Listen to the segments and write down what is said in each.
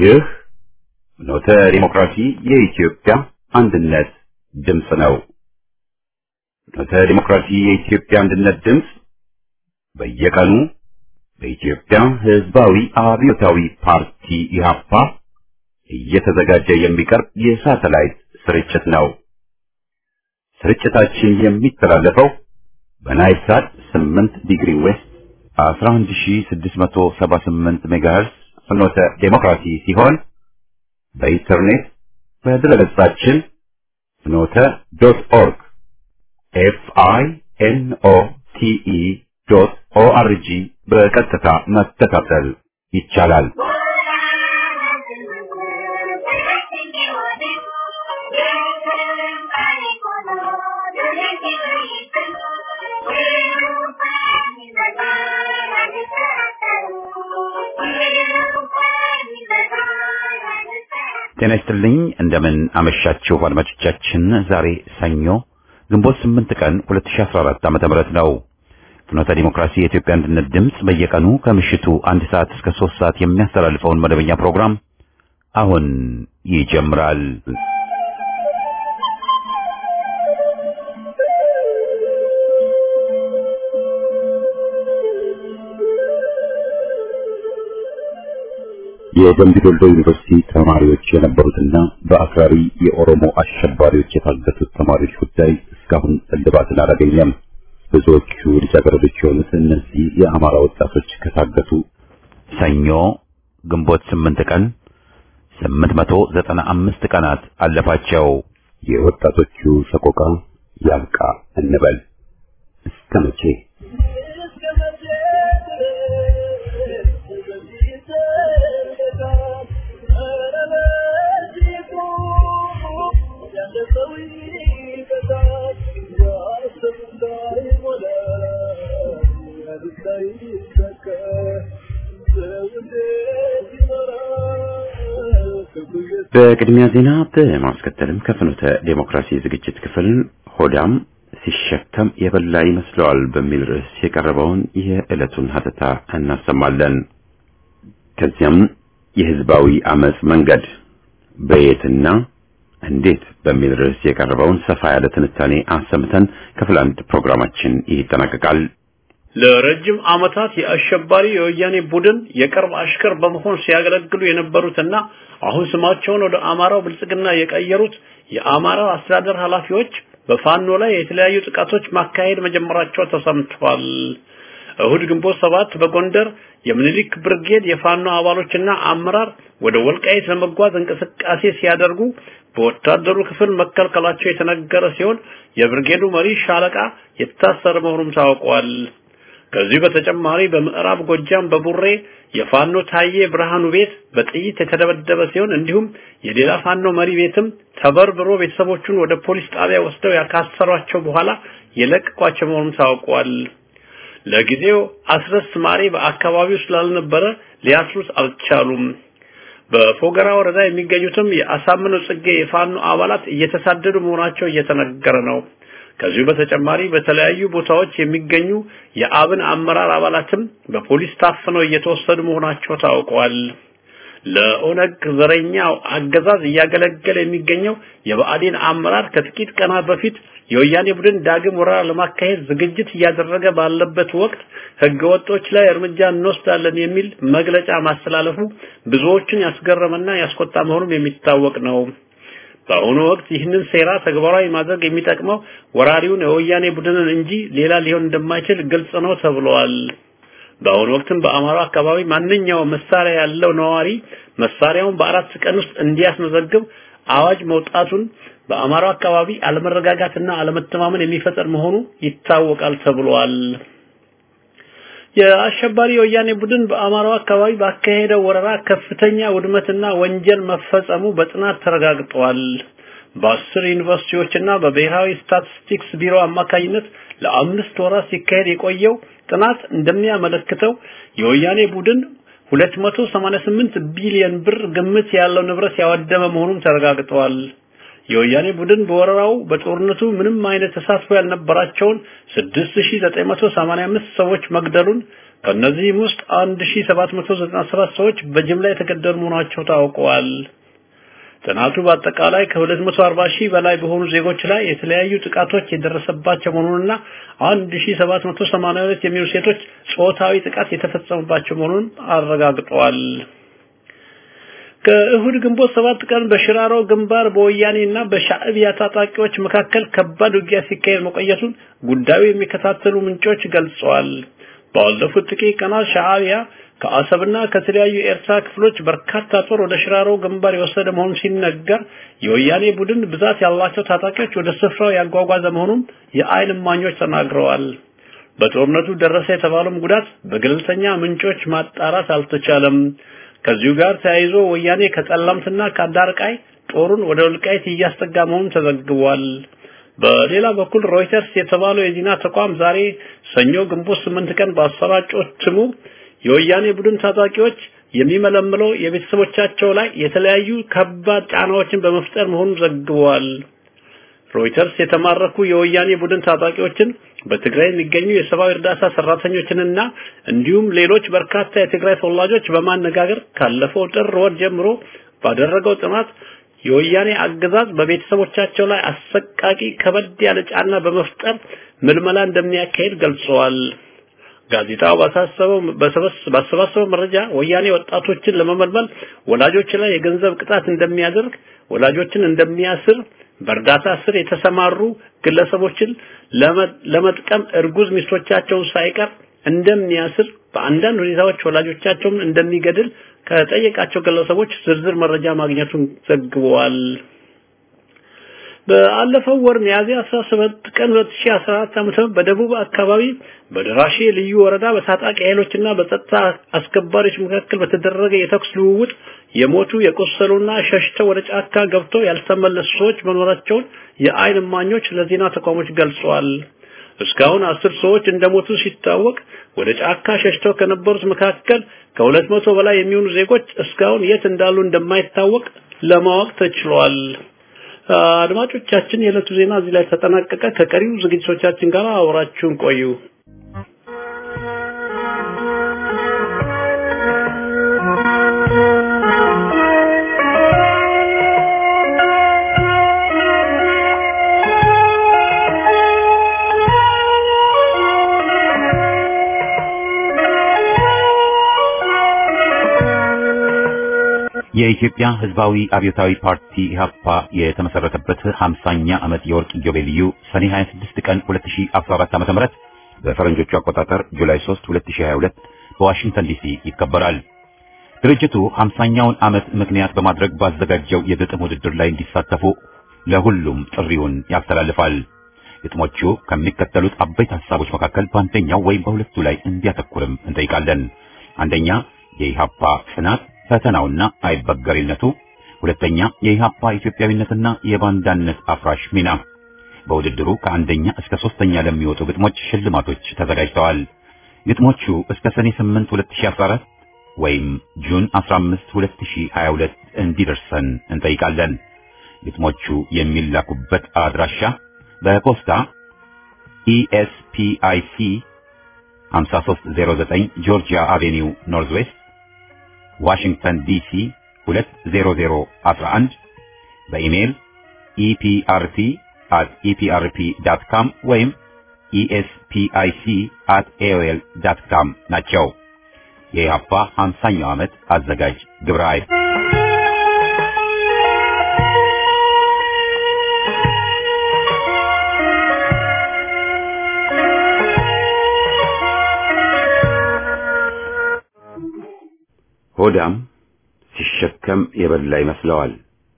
ይህ ኖተ ዲሞክራሲ የኢትዮጵያ አንድነት ድምፅ ነው። ኖተ ዲሞክራሲ የኢትዮጵያ አንድነት ድምፅ በየቀኑ በኢትዮጵያ ሕዝባዊ አብዮታዊ ፓርቲ ኢህአፓ እየተዘጋጀ የሚቀርብ የሳተላይት ስርጭት ነው። ስርጭታችን የሚተላለፈው በናይል ሳት 8 ዲግሪ ዌስት 11678 ሜጋሄርስ ፍኖተ ዴሞክራሲ ሲሆን በኢንተርኔት በድረገጻችን ፍኖተ ዶት ኦርግ ኤፍ አይ ኤን ኦ ቲ ኢ ዶት ኦ አር ጂ በቀጥታ መከታተል ይቻላል። ጤና ይስጥልኝ። እንደምን አመሻችሁ አድማጮቻችን። ዛሬ ሰኞ ግንቦት 8 ቀን 2014 ዓመተ ምህረት ነው። ፍኖተ ዲሞክራሲ የኢትዮጵያ አንድነት ድምፅ በየቀኑ ከምሽቱ አንድ ሰዓት እስከ 3 ሰዓት የሚያስተላልፈውን መደበኛ ፕሮግራም አሁን ይጀምራል። የደምቢ ዶልዶ ዩኒቨርሲቲ ተማሪዎች የነበሩትና በአክራሪ የኦሮሞ አሸባሪዎች የታገቱት ተማሪዎች ጉዳይ እስካሁን እልባትን አላገኘም። ብዙዎቹ ልጃገረዶች የሆኑት እነዚህ የአማራ ወጣቶች ከታገቱ ሰኞ ግንቦት ስምንት ቀን ስምንት መቶ ዘጠና አምስት ቀናት አለፋቸው። የወጣቶቹ ሰቆቃ ያብቃ እንበል እስከ መቼ? በቅድሚያ ዜና በማስከተልም ከፍኖተ ዴሞክራሲ ዝግጅት ክፍል ሆዳም ሲሸከም የበላ ይመስለዋል በሚል ርዕስ የቀረበውን የዕለቱን ሀተታ እናሰማለን። ከዚያም የህዝባዊ አመጽ መንገድ በየትና እንዴት በሚል ርዕስ የቀረበውን ሰፋ ያለ ትንታኔ አሰምተን ክፍል አንድ ፕሮግራማችን ይጠናቀቃል። ለረጅም ዓመታት የአሸባሪ የወያኔ ቡድን የቅርብ አሽከር በመሆን ሲያገለግሉ የነበሩትና አሁን ስማቸውን ወደ አማራው ብልጽግና የቀየሩት የአማራው አስተዳደር ኃላፊዎች በፋኖ ላይ የተለያዩ ጥቃቶች ማካሄድ መጀመራቸው ተሰምቷል። እሁድ ግንቦት ሰባት በጎንደር የምኒልክ ብርጌድ የፋኖ አባሎችና አመራር ወደ ወልቃይት ለመጓዝ እንቅስቃሴ ሲያደርጉ በወታደሩ ክፍል መከልከላቸው የተነገረ ሲሆን የብርጌዱ መሪ ሻለቃ የታሰረ መሆኑም ታውቋል። ከዚህ በተጨማሪ በምዕራብ ጎጃም በቡሬ የፋኖ ታዬ ብርሃኑ ቤት በጥይት የተደበደበ ሲሆን እንዲሁም የሌላ ፋኖ መሪ ቤትም ተበርብሮ ቤተሰቦቹን ወደ ፖሊስ ጣቢያ ወስደው ያካሰሯቸው በኋላ የለቀቋቸው መሆኑም ታውቋል። ለጊዜው አስረስ ማሬ በአካባቢው ስላልነበረ ሊያስሩት አልቻሉም። በፎገራ ወረዳ የሚገኙትም የአሳምነው ጽጌ የፋኖ አባላት እየተሳደዱ መሆናቸው እየተነገረ ነው። ከዚሁ በተጨማሪ በተለያዩ ቦታዎች የሚገኙ የአብን አመራር አባላትም በፖሊስ ታፍነው እየተወሰዱ መሆናቸው ታውቋል። ለኦነግ ዘረኛው አገዛዝ እያገለገለ የሚገኘው የብአዴን አመራር ከጥቂት ቀናት በፊት የወያኔ ቡድን ዳግም ወረራ ለማካሄድ ዝግጅት እያደረገ ባለበት ወቅት ህገወጦች ላይ እርምጃ እንወስዳለን የሚል መግለጫ ማስተላለፉ ብዙዎችን ያስገረመና ያስቆጣ መሆኑም የሚታወቅ ነው። በአሁኑ ወቅት ይህንን ሴራ ተግባራዊ ማድረግ የሚጠቅመው ወራሪውን የወያኔ ቡድንን እንጂ ሌላ ሊሆን እንደማይችል ግልጽ ነው ተብሏል። በአሁኑ ወቅትም በአማራው አካባቢ ማንኛውም መሳሪያ ያለው ነዋሪ መሳሪያውን በአራት ቀን ውስጥ እንዲያስመዘግብ አዋጅ መውጣቱን በአማራው አካባቢ አለመረጋጋትና አለመተማመን የሚፈጠር መሆኑ ይታወቃል ተብሏል። የአሸባሪ የወያኔ ቡድን በአማራው አካባቢ ባካሄደው ወረራ ከፍተኛ ውድመትና ወንጀል መፈጸሙ በጥናት ተረጋግጧል። በአስር ዩኒቨርሲቲዎችና በብሔራዊ ስታቲስቲክስ ቢሮ አማካኝነት ለአምስት ወራት ሲካሄድ የቆየው ጥናት እንደሚያመለክተው የወያኔ ቡድን 288 ቢሊዮን ብር ግምት ያለው ንብረት ያወደመ መሆኑን ተረጋግጧል። የወያኔ ቡድን በወረራው በጦርነቱ ምንም አይነት ተሳትፎ ያልነበራቸውን 6985 ሰዎች መግደሉን ከእነዚህም ውስጥ 1797 ሰዎች በጅምላ የተገደሉ መሆናቸው ታውቀዋል። ጥናቱ በአጠቃላይ ከ240 ሺህ በላይ በሆኑ ዜጎች ላይ የተለያዩ ጥቃቶች የደረሰባቸው መሆኑንና 1782 የሚሆኑ ሴቶች ጾታዊ ጥቃት የተፈጸመባቸው መሆኑን አረጋግጠዋል። ከእሁድ ግንቦት ሰባት ቀን በሽራሮ ግንባር በወያኔና በሻዕቢያ ታጣቂዎች መካከል ከባድ ውጊያ ሲካሄድ መቆየቱን ጉዳዩ የሚከታተሉ ምንጮች ገልጸዋል። ባለፉት ጥቂት ቀናት ሻዕቢያ ከአሰብና ከተለያዩ የኤርትራ ክፍሎች በርካታ ጦር ወደ ሽራሮ ግንባር የወሰደ መሆኑን ሲነገር የወያኔ ቡድን ብዛት ያላቸው ታጣቂዎች ወደ ስፍራው ያጓጓዘ መሆኑን የዓይን እማኞች ተናግረዋል። በጦርነቱ ደረሰ የተባለውም ጉዳት በገለልተኛ ምንጮች ማጣራት አልተቻለም። ከዚሁ ጋር ተያይዞ ወያኔ ከጠለምትና ከአዳርቃይ ጦሩን ወደ ወልቃይት እያስጠጋ መሆኑን ተዘግቧል። በሌላ በኩል ሮይተርስ የተባለው የዜና ተቋም ዛሬ ሰኞ ግንቦት ስምንት ቀን ባሰራጨው እትሙ የወያኔ ቡድን ታጣቂዎች የሚመለምለው የቤተሰቦቻቸው ላይ የተለያዩ ከባድ ጫናዎችን በመፍጠር መሆኑን ዘግቧል። ሮይተርስ የተማረኩ የወያኔ ቡድን ታጣቂዎችን በትግራይ የሚገኙ የሰብአዊ እርዳታ ሰራተኞችንና እንዲሁም ሌሎች በርካታ የትግራይ ተወላጆች በማነጋገር ካለፈው ጥር ወር ጀምሮ ባደረገው ጥናት የወያኔ አገዛዝ በቤተሰቦቻቸው ላይ አሰቃቂ ከበድ ያለ ጫና በመፍጠር ምልመላ እንደሚያካሄድ ገልጸዋል። ጋዜጣው ባሳሰበው ባሰባሰበው መረጃ ወያኔ ወጣቶችን ለመመልመል ወላጆች ላይ የገንዘብ ቅጣት እንደሚያደርግ፣ ወላጆችን እንደሚያስር፣ በእርዳታ ስር የተሰማሩ ግለሰቦችን ለመጥቀም እርጉዝ ሚስቶቻቸውን ሳይቀር እንደሚያስር፣ በአንዳንድ ሁኔታዎች ወላጆቻቸውን እንደሚገድል ከጠየቃቸው ግለሰቦች ዝርዝር መረጃ ማግኘቱን ዘግበዋል። በአለፈው ወር ሚያዝያ 17 ቀን 2014 ዓ.ም በደቡብ አካባቢ በደራሼ ልዩ ወረዳ በታጣቂ ኃይሎችና በጸጥታ አስከባሪዎች መካከል በተደረገ የተኩስ ልውውጥ የሞቱ የቆሰሉና ሸሽተው ወደ ጫካ ገብተው ያልተመለሱ ሰዎች መኖራቸውን የዓይን እማኞች ለዜና ተቋሞች ገልጸዋል። እስካሁን አስር ሰዎች እንደሞቱ ሲታወቅ ወደ ጫካ ሸሽተው ከነበሩት መካከል ከሁለት መቶ በላይ የሚሆኑ ዜጎች እስካሁን የት እንዳሉ እንደማይታወቅ ለማወቅ ተችሏል። አድማጮቻችን የዕለቱ ዜና እዚህ ላይ ተጠናቀቀ። ከቀሪው ዝግጅቶቻችን ጋር አብራችሁን ቆዩ። የኢትዮጵያ ሕዝባዊ አብዮታዊ ፓርቲ ኢህአፓ የተመሰረተበት 50ኛ ዓመት የወርቅ ኢዮቤልዩ ሰኔ 26 ቀን 2014 ዓ.ም በፈረንጆቹ አቆጣጠር ጁላይ 3 2022 በዋሽንግተን ዲሲ ይከበራል። ድርጅቱ 50ኛውን ዓመት ምክንያት በማድረግ ባዘጋጀው የግጥም ውድድር ላይ እንዲሳተፉ ለሁሉም ጥሪውን ያስተላልፋል። ግጥሞቹ ከሚከተሉት አበይት ሐሳቦች መካከል በአንደኛው ወይም በሁለቱ ላይ እንዲያተኩርም እንጠይቃለን። አንደኛ የኢህአፓ ጽናት ፈተናውና አይበገሪነቱ፣ ሁለተኛ የኢህአፓ ኢትዮጵያዊነትና የባንዳነት አፍራሽ ሚና። በውድድሩ ከአንደኛ እስከ ሶስተኛ ለሚወጡ ግጥሞች ሽልማቶች ተዘጋጅተዋል። ግጥሞቹ እስከ ሰኔ 8 2014 ወይም ጁን 15 2022 እንዲደርሰን እንጠይቃለን። ግጥሞቹ የሚላኩበት አድራሻ በፖስታ ኢኤስፒአይሲ 5309 ጆርጂያ አቬኒው ኖርዝ ዌስት ዋሽንግተን ዲሲ 20011 በኢሜይል ኢፒአርፒ at eprp.com ወይም espic at aol.com ናቸው። የኢህአፓ 50ኛው ዓመት አዘጋጅ ግብረ ኃይል ሆዳም ሲሸከም የበላ ይመስለዋል።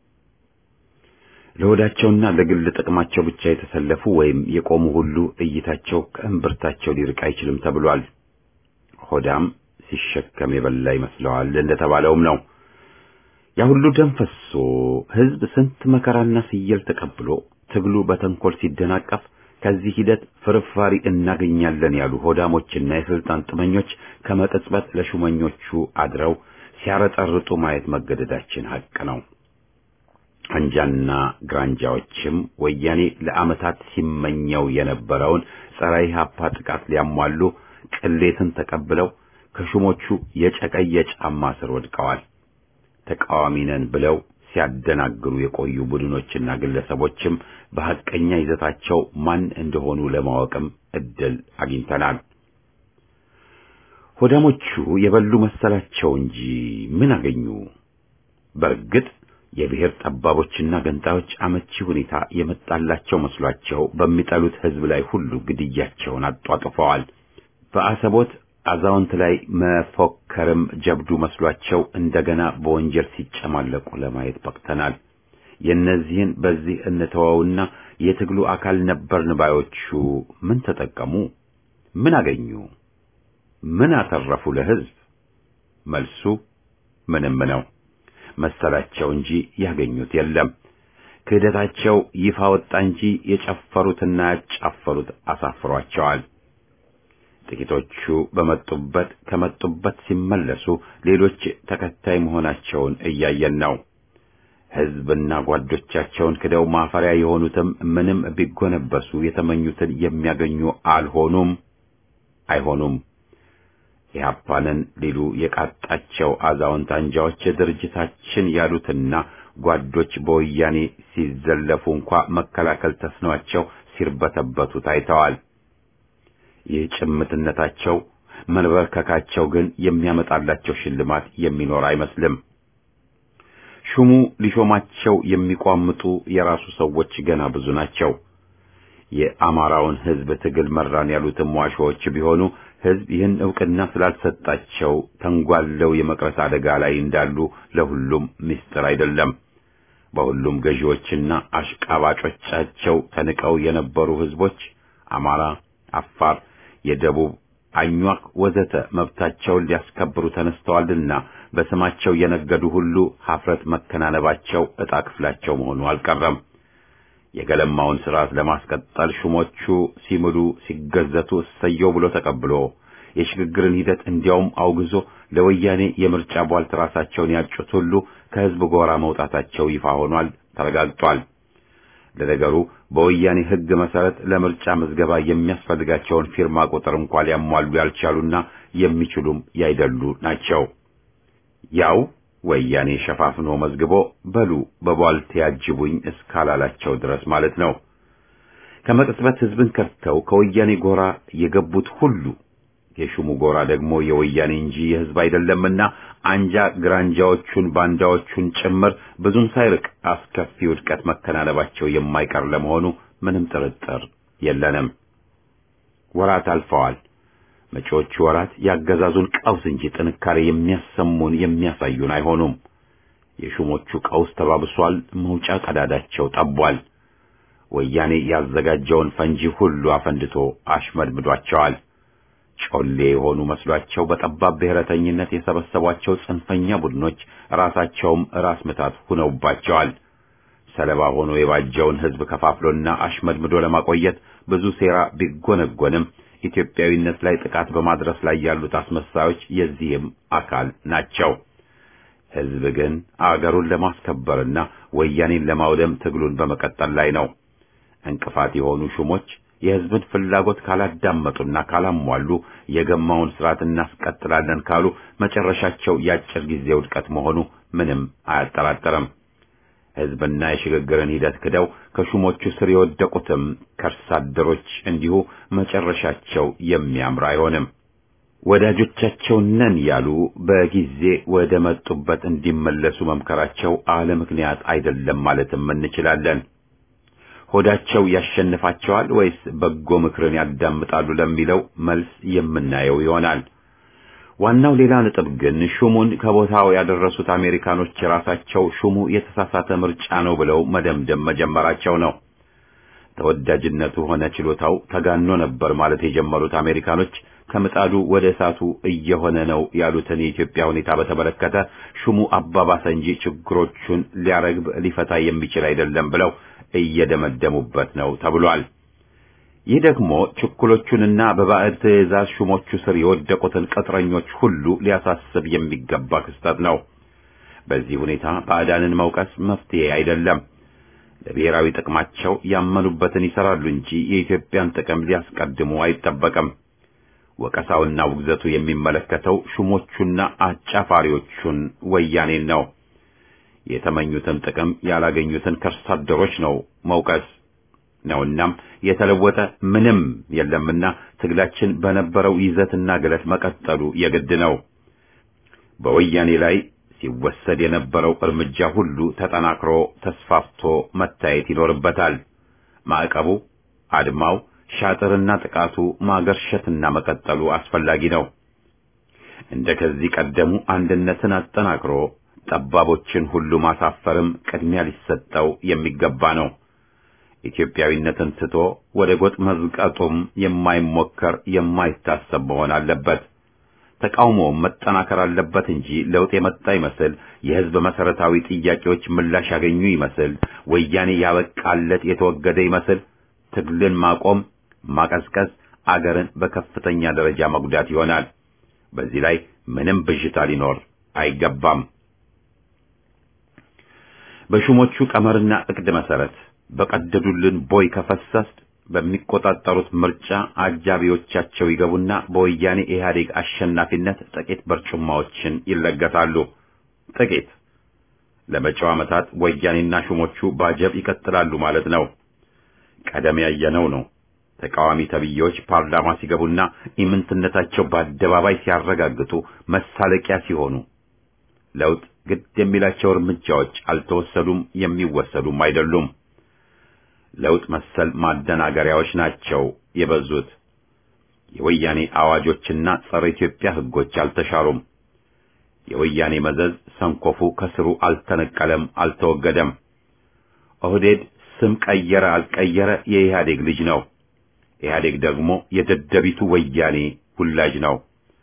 ለሆዳቸውና ለግል ጥቅማቸው ብቻ የተሰለፉ ወይም የቆሙ ሁሉ እይታቸው ከእምብርታቸው ሊርቅ አይችልም ተብሏል። ሆዳም ሲሸከም የበላ ይመስለዋል እንደተባለውም ነው። ያ ሁሉ ደም ፈሶ ሕዝብ ስንት መከራና ስየል ተቀብሎ ትግሉ በተንኮል ሲደናቀፍ ከዚህ ሂደት ፍርፋሪ እናገኛለን ያሉ ሆዳሞችና የስልጣን ጥመኞች ከመቅጽበት ለሹመኞቹ አድረው ሲያረጠርጡ ማየት መገደዳችን ሐቅ ነው። አንጃና ግራንጃዎችም ወያኔ ለዓመታት ሲመኘው የነበረውን ጸረ ኢህአፓ ጥቃት ሊያሟሉ ቅሌትን ተቀብለው ከሹሞቹ የጨቀየ ጫማ ስር ወድቀዋል። ተቃዋሚ ነን ብለው ሲያደናግሩ የቆዩ ቡድኖችና ግለሰቦችም በሐቀኛ ይዘታቸው ማን እንደሆኑ ለማወቅም እድል አግኝተናል። ሆዳሞቹ የበሉ መሰላቸው እንጂ ምን አገኙ? በእርግጥ የብሔር ጠባቦችና ገንጣዮች አመቺ ሁኔታ የመጣላቸው መስሏቸው በሚጠሉት ሕዝብ ላይ ሁሉ ግድያቸውን አጧጥፈዋል። በአሰቦት አዛውንት ላይ መፎከርም ጀብዱ መስሏቸው እንደገና በወንጀል ሲጨማለቁ ለማየት በቅተናል። የእነዚህን በዚህ እንተወውና የትግሉ አካል ነበርን ባዮቹ ምን ተጠቀሙ? ምን አገኙ? ምን አተረፉ ለሕዝብ? መልሱ ምንም ነው መሰላቸው እንጂ ያገኙት የለም። ክህደታቸው ይፋ ወጣ እንጂ የጨፈሩትና ያጫፈሩት አሳፍሯቸዋል። ጥቂቶቹ በመጡበት ከመጡበት ሲመለሱ ሌሎች ተከታይ መሆናቸውን እያየን ነው። ሕዝብና ጓዶቻቸውን ክደው ማፈሪያ የሆኑትም ምንም ቢጎነበሱ የተመኙትን የሚያገኙ አልሆኑም፣ አይሆኑም። ኢህአፓንን ሊሉ የቃጣቸው አዛውንት አንጃዎች ድርጅታችን ያሉትና ጓዶች በወያኔ ሲዘለፉ እንኳ መከላከል ተስኗቸው ሲርበተበቱ ታይተዋል። ይህ ጭምትነታቸው መንበርከካቸው ግን የሚያመጣላቸው ሽልማት የሚኖር አይመስልም። ሹሙ ሊሾማቸው የሚቋምጡ የራሱ ሰዎች ገና ብዙ ናቸው። የአማራውን ሕዝብ ትግል መራን ያሉትም ዋሾዎች ቢሆኑ ሕዝብ ይህን ዕውቅና ስላልሰጣቸው ተንጓለው የመቅረት አደጋ ላይ እንዳሉ ለሁሉም ምስጢር አይደለም። በሁሉም ገዢዎችና አሽቃባጮቻቸው ተንቀው የነበሩ ሕዝቦች አማራ፣ አፋር፣ የደቡብ አኟክ ወዘተ መብታቸውን ሊያስከብሩ ተነስተዋልና በስማቸው የነገዱ ሁሉ ሀፍረት መከናነባቸው ዕጣ ክፍላቸው መሆኑ አልቀረም። የገለማውን ስርዓት ለማስቀጠል ሹሞቹ ሲምሉ ሲገዘቱ እሰየው ብሎ ተቀብሎ የሽግግርን ሂደት እንዲያውም አውግዞ ለወያኔ የምርጫ ቧልት ራሳቸውን ያጩት ሁሉ ከሕዝብ ጎራ መውጣታቸው ይፋ ሆኗል፣ ተረጋግጧል። ለነገሩ በወያኔ ሕግ መሰረት ለምርጫ ምዝገባ የሚያስፈልጋቸውን ፊርማ ቁጥር እንኳ ሊያሟሉ ያልቻሉና የሚችሉም ያይደሉ ናቸው። ያው ወያኔ ሸፋፍኖ መዝግቦ በሉ በቧልት ያጅቡኝ እስካላላቸው ድረስ ማለት ነው። ከመቅጽበት ሕዝብን ከድተው ከወያኔ ጎራ የገቡት ሁሉ የሹሙ ጎራ ደግሞ የወያኔ እንጂ የሕዝብ አይደለምና አንጃ ግራንጃዎቹን ባንዳዎቹን ጭምር ብዙም ሳይርቅ አስከፊ ውድቀት መከናነባቸው የማይቀር ለመሆኑ ምንም ጥርጥር የለንም። ወራት አልፈዋል። መጪዎቹ ወራት ያገዛዙን ቀውስ እንጂ ጥንካሬ የሚያሰሙን የሚያሳዩን አይሆኑም። የሹሞቹ ቀውስ ተባብሷል። መውጫ ቀዳዳቸው ጠቧል። ወያኔ ያዘጋጀውን ፈንጂ ሁሉ አፈንድቶ አሽመድምዷቸዋል። ጮሌ የሆኑ መስሏቸው በጠባብ ብሔረተኝነት የሰበሰቧቸው ጽንፈኛ ቡድኖች ራሳቸውም ራስ ምታት ሁነውባቸዋል። ሰለባ ሆኖ የባጀውን ሕዝብ ከፋፍሎና አሽመድምዶ ለማቆየት ብዙ ሴራ ቢጎነጎንም ኢትዮጵያዊነት ላይ ጥቃት በማድረስ ላይ ያሉት አስመሳዮች የዚህም አካል ናቸው። ሕዝብ ግን አገሩን ለማስከበርና ወያኔን ለማውደም ትግሉን በመቀጠል ላይ ነው። እንቅፋት የሆኑ ሹሞች የሕዝብን ፍላጎት ካላዳመጡና ካላሟሉ የገማውን ስርዓት እናስቀጥላለን ካሉ መጨረሻቸው የአጭር ጊዜ ውድቀት መሆኑ ምንም አያጠራጥርም። ሕዝብና የሽግግርን ሂደት ክደው ከሹሞቹ ስር የወደቁትም ከርሳ አደሮች እንዲሁ መጨረሻቸው የሚያምር አይሆንም። ወዳጆቻቸው ነን ያሉ በጊዜ ወደ መጡበት እንዲመለሱ መምከራቸው አለ ምክንያት አይደለም ማለትም እንችላለን። ሆዳቸው ያሸንፋቸዋል ወይስ በጎ ምክርን ያዳምጣሉ ለሚለው መልስ የምናየው ይሆናል። ዋናው ሌላ ነጥብ ግን ሹሙን ከቦታው ያደረሱት አሜሪካኖች ራሳቸው ሹሙ የተሳሳተ ምርጫ ነው ብለው መደምደም መጀመራቸው ነው። ተወዳጅነቱ ሆነ ችሎታው ተጋኖ ነበር ማለት የጀመሩት አሜሪካኖች ከምጣዱ ወደ እሳቱ እየሆነ ነው ያሉትን የኢትዮጵያ ሁኔታ በተመለከተ ሹሙ አባባሰ እንጂ ችግሮቹን ሊያረግብ ሊፈታ የሚችል አይደለም ብለው እየደመደሙበት ነው ተብሏል። ይህ ደግሞ ችኩሎቹንና በባዕድ ትዕዛዝ ሹሞቹ ስር የወደቁትን ቅጥረኞች ሁሉ ሊያሳስብ የሚገባ ክስተት ነው። በዚህ ሁኔታ ባዕዳንን መውቀስ መፍትሄ አይደለም። ለብሔራዊ ጥቅማቸው ያመኑበትን ይሰራሉ እንጂ የኢትዮጵያን ጥቅም ሊያስቀድሙ አይጠበቅም። ወቀሳውና ውግዘቱ የሚመለከተው ሹሞቹና አጫፋሪዎቹን ወያኔን ነው። የተመኙትን ጥቅም ያላገኙትን ከርሳ አደሮች ነው መውቀስ ነውናም የተለወጠ ምንም የለምና ትግላችን በነበረው ይዘትና ግለት መቀጠሉ የግድ ነው። በወያኔ ላይ ሲወሰድ የነበረው እርምጃ ሁሉ ተጠናክሮ ተስፋፍቶ መታየት ይኖርበታል። ማዕቀቡ፣ አድማው፣ ሻጥርና ጥቃቱ ማገርሸትና መቀጠሉ አስፈላጊ ነው። እንደ ከዚህ ቀደሙ አንድነትን አጠናክሮ ጠባቦችን ሁሉ ማሳፈርም ቅድሚያ ሊሰጠው የሚገባ ነው። ኢትዮጵያዊነትን ትቶ ወደ ጎጥ መዝቀጡም የማይሞከር የማይታሰብ መሆን አለበት። ተቃውሞውም መጠናከር አለበት እንጂ ለውጥ የመጣ ይመስል የሕዝብ መሰረታዊ ጥያቄዎች ምላሽ ያገኙ ይመስል ወያኔ ያበቃለት የተወገደ ይመስል ትግልን ማቆም፣ ማቀዝቀዝ አገርን በከፍተኛ ደረጃ መጉዳት ይሆናል። በዚህ ላይ ምንም ብዥታ ሊኖር አይገባም። በሹሞቹ ቀመርና እቅድ መሰረት በቀደዱልን ቦይ ከፈሰስ በሚቆጣጠሩት ምርጫ አጃቢዎቻቸው ይገቡና በወያኔ ኢህአዴግ አሸናፊነት ጥቂት በርጩማዎችን ይለገሳሉ። ጥቂት ለመጪው ዓመታት ወያኔና ሹሞቹ ባጀብ ይቀጥላሉ ማለት ነው። ቀደም ያየነው ነው። ተቃዋሚ ተብዬዎች ፓርላማ ሲገቡና ኢምንትነታቸው በአደባባይ ሲያረጋግጡ መሳለቂያ ሲሆኑ ለውጥ ግድ የሚላቸው እርምጃዎች አልተወሰዱም፣ የሚወሰዱም አይደሉም። ለውጥ መሰል ማደናገሪያዎች ናቸው የበዙት። የወያኔ አዋጆችና ጸረ ኢትዮጵያ ሕጎች አልተሻሩም። የወያኔ መዘዝ ሰንኮፉ ከስሩ አልተነቀለም፣ አልተወገደም። ኦህዴድ ስም ቀየረ አልቀየረ የኢህአዴግ ልጅ ነው። ኢህአዴግ ደግሞ የደደቢቱ ወያኔ ሁላጅ ነው።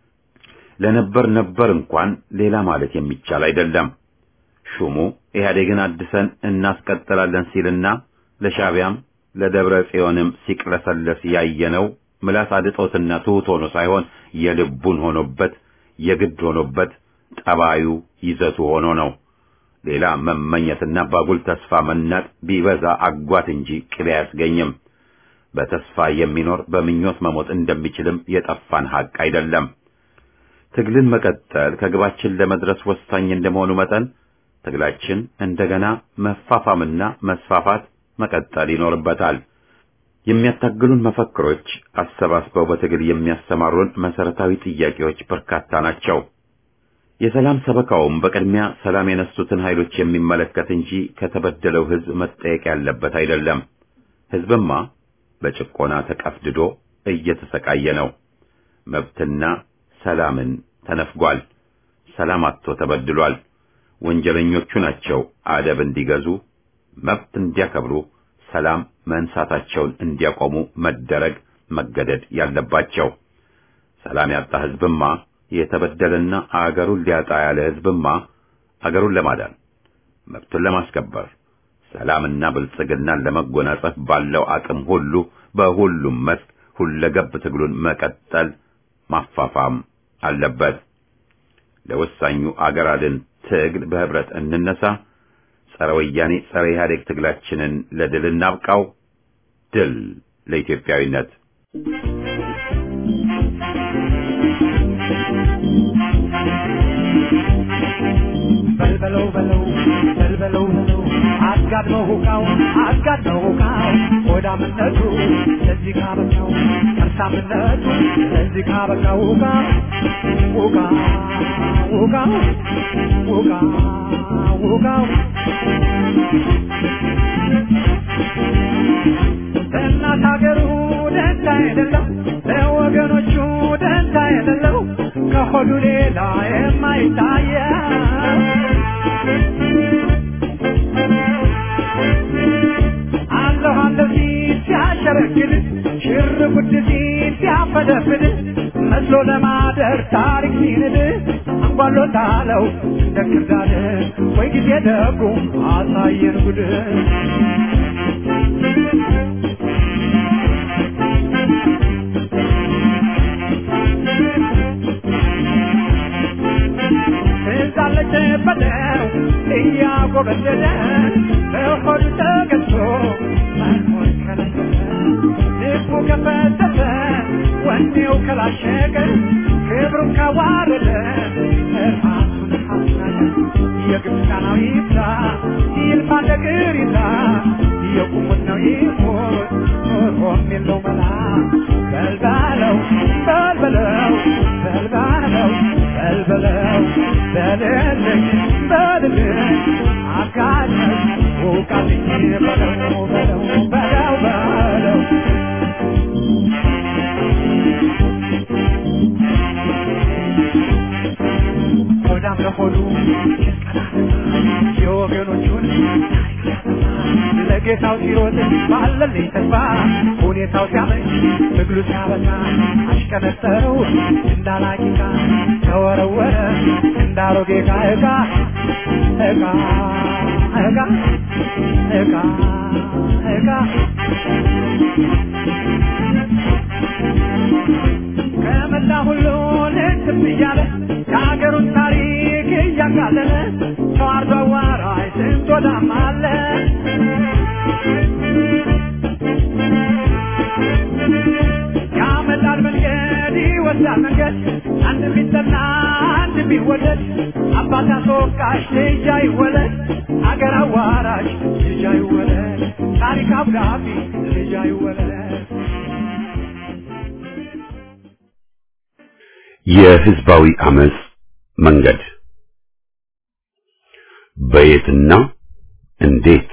ለነበር ነበር እንኳን ሌላ ማለት የሚቻል አይደለም። ሹሙ ኢህአዴግን አድሰን እናስቀጥላለን ሲልና ለሻቢያም ለደብረ ጽዮንም ሲቅለሰለስ ያየነው ምላስ አድጦትና ትሑት ሆኖ ሳይሆን የልቡን ሆኖበት የግድ ሆኖበት ጠባዩ ይዘቱ ሆኖ ነው። ሌላ መመኘትና ባጉል ተስፋ መናጥ ቢበዛ አጓት እንጂ ቅቤ አያስገኝም። በተስፋ የሚኖር በምኞት መሞት እንደሚችልም የጠፋን ሐቅ አይደለም። ትግልን መቀጠል ከግባችን ለመድረስ ወሳኝ እንደመሆኑ መጠን ትግላችን እንደገና መፋፋምና መስፋፋት መቀጠል ይኖርበታል። የሚያታግሉን መፈክሮች አሰባስበው በትግል የሚያሰማሩን መሰረታዊ ጥያቄዎች በርካታ ናቸው። የሰላም ሰበካውም በቅድሚያ ሰላም የነሱትን ኃይሎች የሚመለከት እንጂ ከተበደለው ሕዝብ መጠየቅ ያለበት አይደለም። ሕዝብማ በጭቆና ተቀፍድዶ እየተሰቃየ ነው። መብትና ሰላምን ተነፍጓል። ሰላም አጥቶ ተበድሏል። ወንጀለኞቹ ናቸው አደብ እንዲገዙ መብት እንዲያከብሩ ሰላም መንሳታቸውን እንዲያቆሙ መደረግ መገደድ ያለባቸው። ሰላም ያጣ ሕዝብማ የተበደለና አገሩን ሊያጣ ያለ ሕዝብማ አገሩን ለማዳን መብቱን ለማስከበር ሰላምና ብልጽግናን ለመጎናጸፍ ባለው አቅም ሁሉ በሁሉም መስክ ሁለገብ ትግሉን መቀጠል ማፋፋም አለበት። ለወሳኙ አገር አድን ትግል በህብረት እንነሳ። ጸረ ወያኔ ጸረ ኢህአዴግ ትግላችንን ለድል እናብቃው። ድል ለኢትዮጵያዊነት። በልበለው በለው በልበለው በለው አጋድመው ሁቃው አጋድመው ሁቃው ሆዳምነቱ ለዚህ ካበቃው ከርሳምነቱ ለዚህ ካበቃው ሁቃ ሁቃ ሁቃ ሁቃ ሁቃው ለእናት ሀገሩ ደንታ የሌለው ለወገኖቹ ደንታ የሌለው ከሆዱ ሌላ የማይታየው አለሁ አለሁ ሲል ሲያሸረግድ ሽር ጉድ ሲል ሲያፈደፍድ መስሎ ለማደር ታሪክ ሲንድ አንጓሎታለው እንደ ክርዳድ ወይ ጊዜ ደጉ አሳየን ጉድ ትዛለች በለው እያጎበደደ በሆዱ ተገዝቶ መኖር ከለከለ ልቡ ከፈተተ ወኔው ከላሸቀ ክብሩን ካዋረደ ራሱን ካስናቀ የግብፃናው ይብላ ይልፋ ነገር ይላ የቁሙት ነው ይሞት ኖሮም የለው መላ በልባለው በልበለው በልባለው በልበለው በልልኝ በልልኝ አጋለኝ ውቃልኝ በለው በለው በለው በለው ሆዳም ለሆዱ የወገኖቹን ለጌታው ሲሮጥ ባለልኝ ተስፋ ሁኔታው ሲያመች ትግሉ ሲያበዛ አሽቀነጠረው እንዳላቂቃ ተወረወረ እንዳሮጌ ዕቃ ዕቃ ዕቃ ዕቃ ዕቃ ዕቃ ከመላ ሁሉ ልትም እያለ የሀገሩን ታሪክ እያቃለለ ተዋርዶ አዋራጅ ስንት ወዳም አለ ያመጣል መንገድ ይወስዳል መንገድ አንድ ቢጠና አንድ ቢወደድ አባት አስወቃሽ ልጅ አይወለድ አገር አዋራጅ ልጅ አይወለድ ታሪክ አብዳፊ ልጅ አይወለድ የህዝባዊ አመጽ መንገድ በየትና እንዴት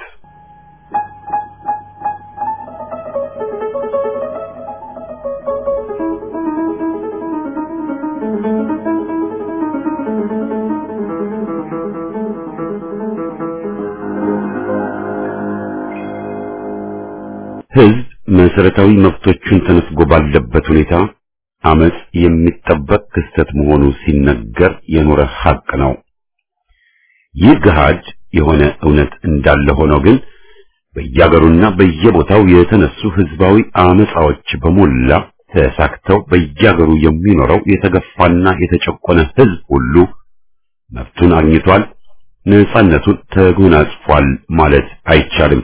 ህዝብ መሰረታዊ መብቶቹን ተነፍጎ ባለበት ሁኔታ አመጽ የሚጠበቅ ክስተት መሆኑ ሲነገር የኖረ ሐቅ ነው። ይህ ገሃድ የሆነ እውነት እንዳለ ሆኖ ግን በየአገሩና በየቦታው የተነሱ ህዝባዊ አመጻዎች በሞላ ተሳክተው በየአገሩ የሚኖረው የተገፋና የተጨቆነ ህዝብ ሁሉ መብቱን አግኝቷል፣ ነጻነቱን ተጎናጽፏል ማለት አይቻልም።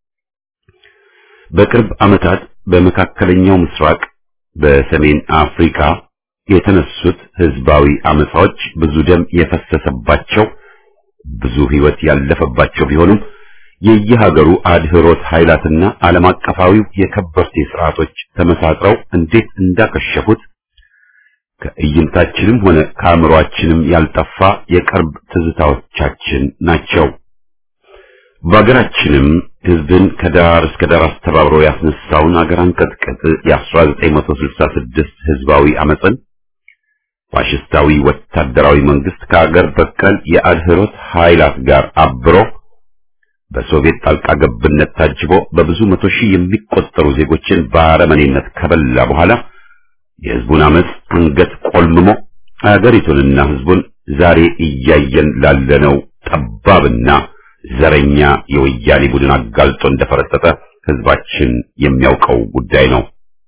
በቅርብ ዓመታት በመካከለኛው ምስራቅ በሰሜን አፍሪካ የተነሱት ህዝባዊ አመጻዎች ብዙ ደም የፈሰሰባቸው ብዙ ህይወት ያለፈባቸው ቢሆኑም የየሀገሩ አድህሮት ኃይላትና ዓለም አቀፋዊው የከበርቴ ስርዓቶች ተመሳጥረው እንዴት እንዳከሸፉት ከእይንታችንም ሆነ ከአእምሮአችንም ያልጠፋ የቅርብ ትዝታዎቻችን ናቸው። በሀገራችንም ህዝብን ከዳር እስከ ዳር አስተባብሮ ያስነሳውን አገር አንቀጥቅጥ የ1966 ህዝባዊ አመፅን ፋሽስታዊ ወታደራዊ መንግስት ከአገር በቀል የአድህሮት ኃይላት ጋር አብሮ በሶቪየት ጣልቃ ገብነት ታጅቦ በብዙ መቶ ሺህ የሚቆጠሩ ዜጎችን በአረመኔነት ከበላ በኋላ የህዝቡን አመፅ አንገት ቆልምሞ አገሪቱንና ህዝቡን ዛሬ እያየን ላለነው ጠባብና ዘረኛ የወያኔ ቡድን አጋልጦ እንደፈረጠጠ ህዝባችን የሚያውቀው ጉዳይ ነው።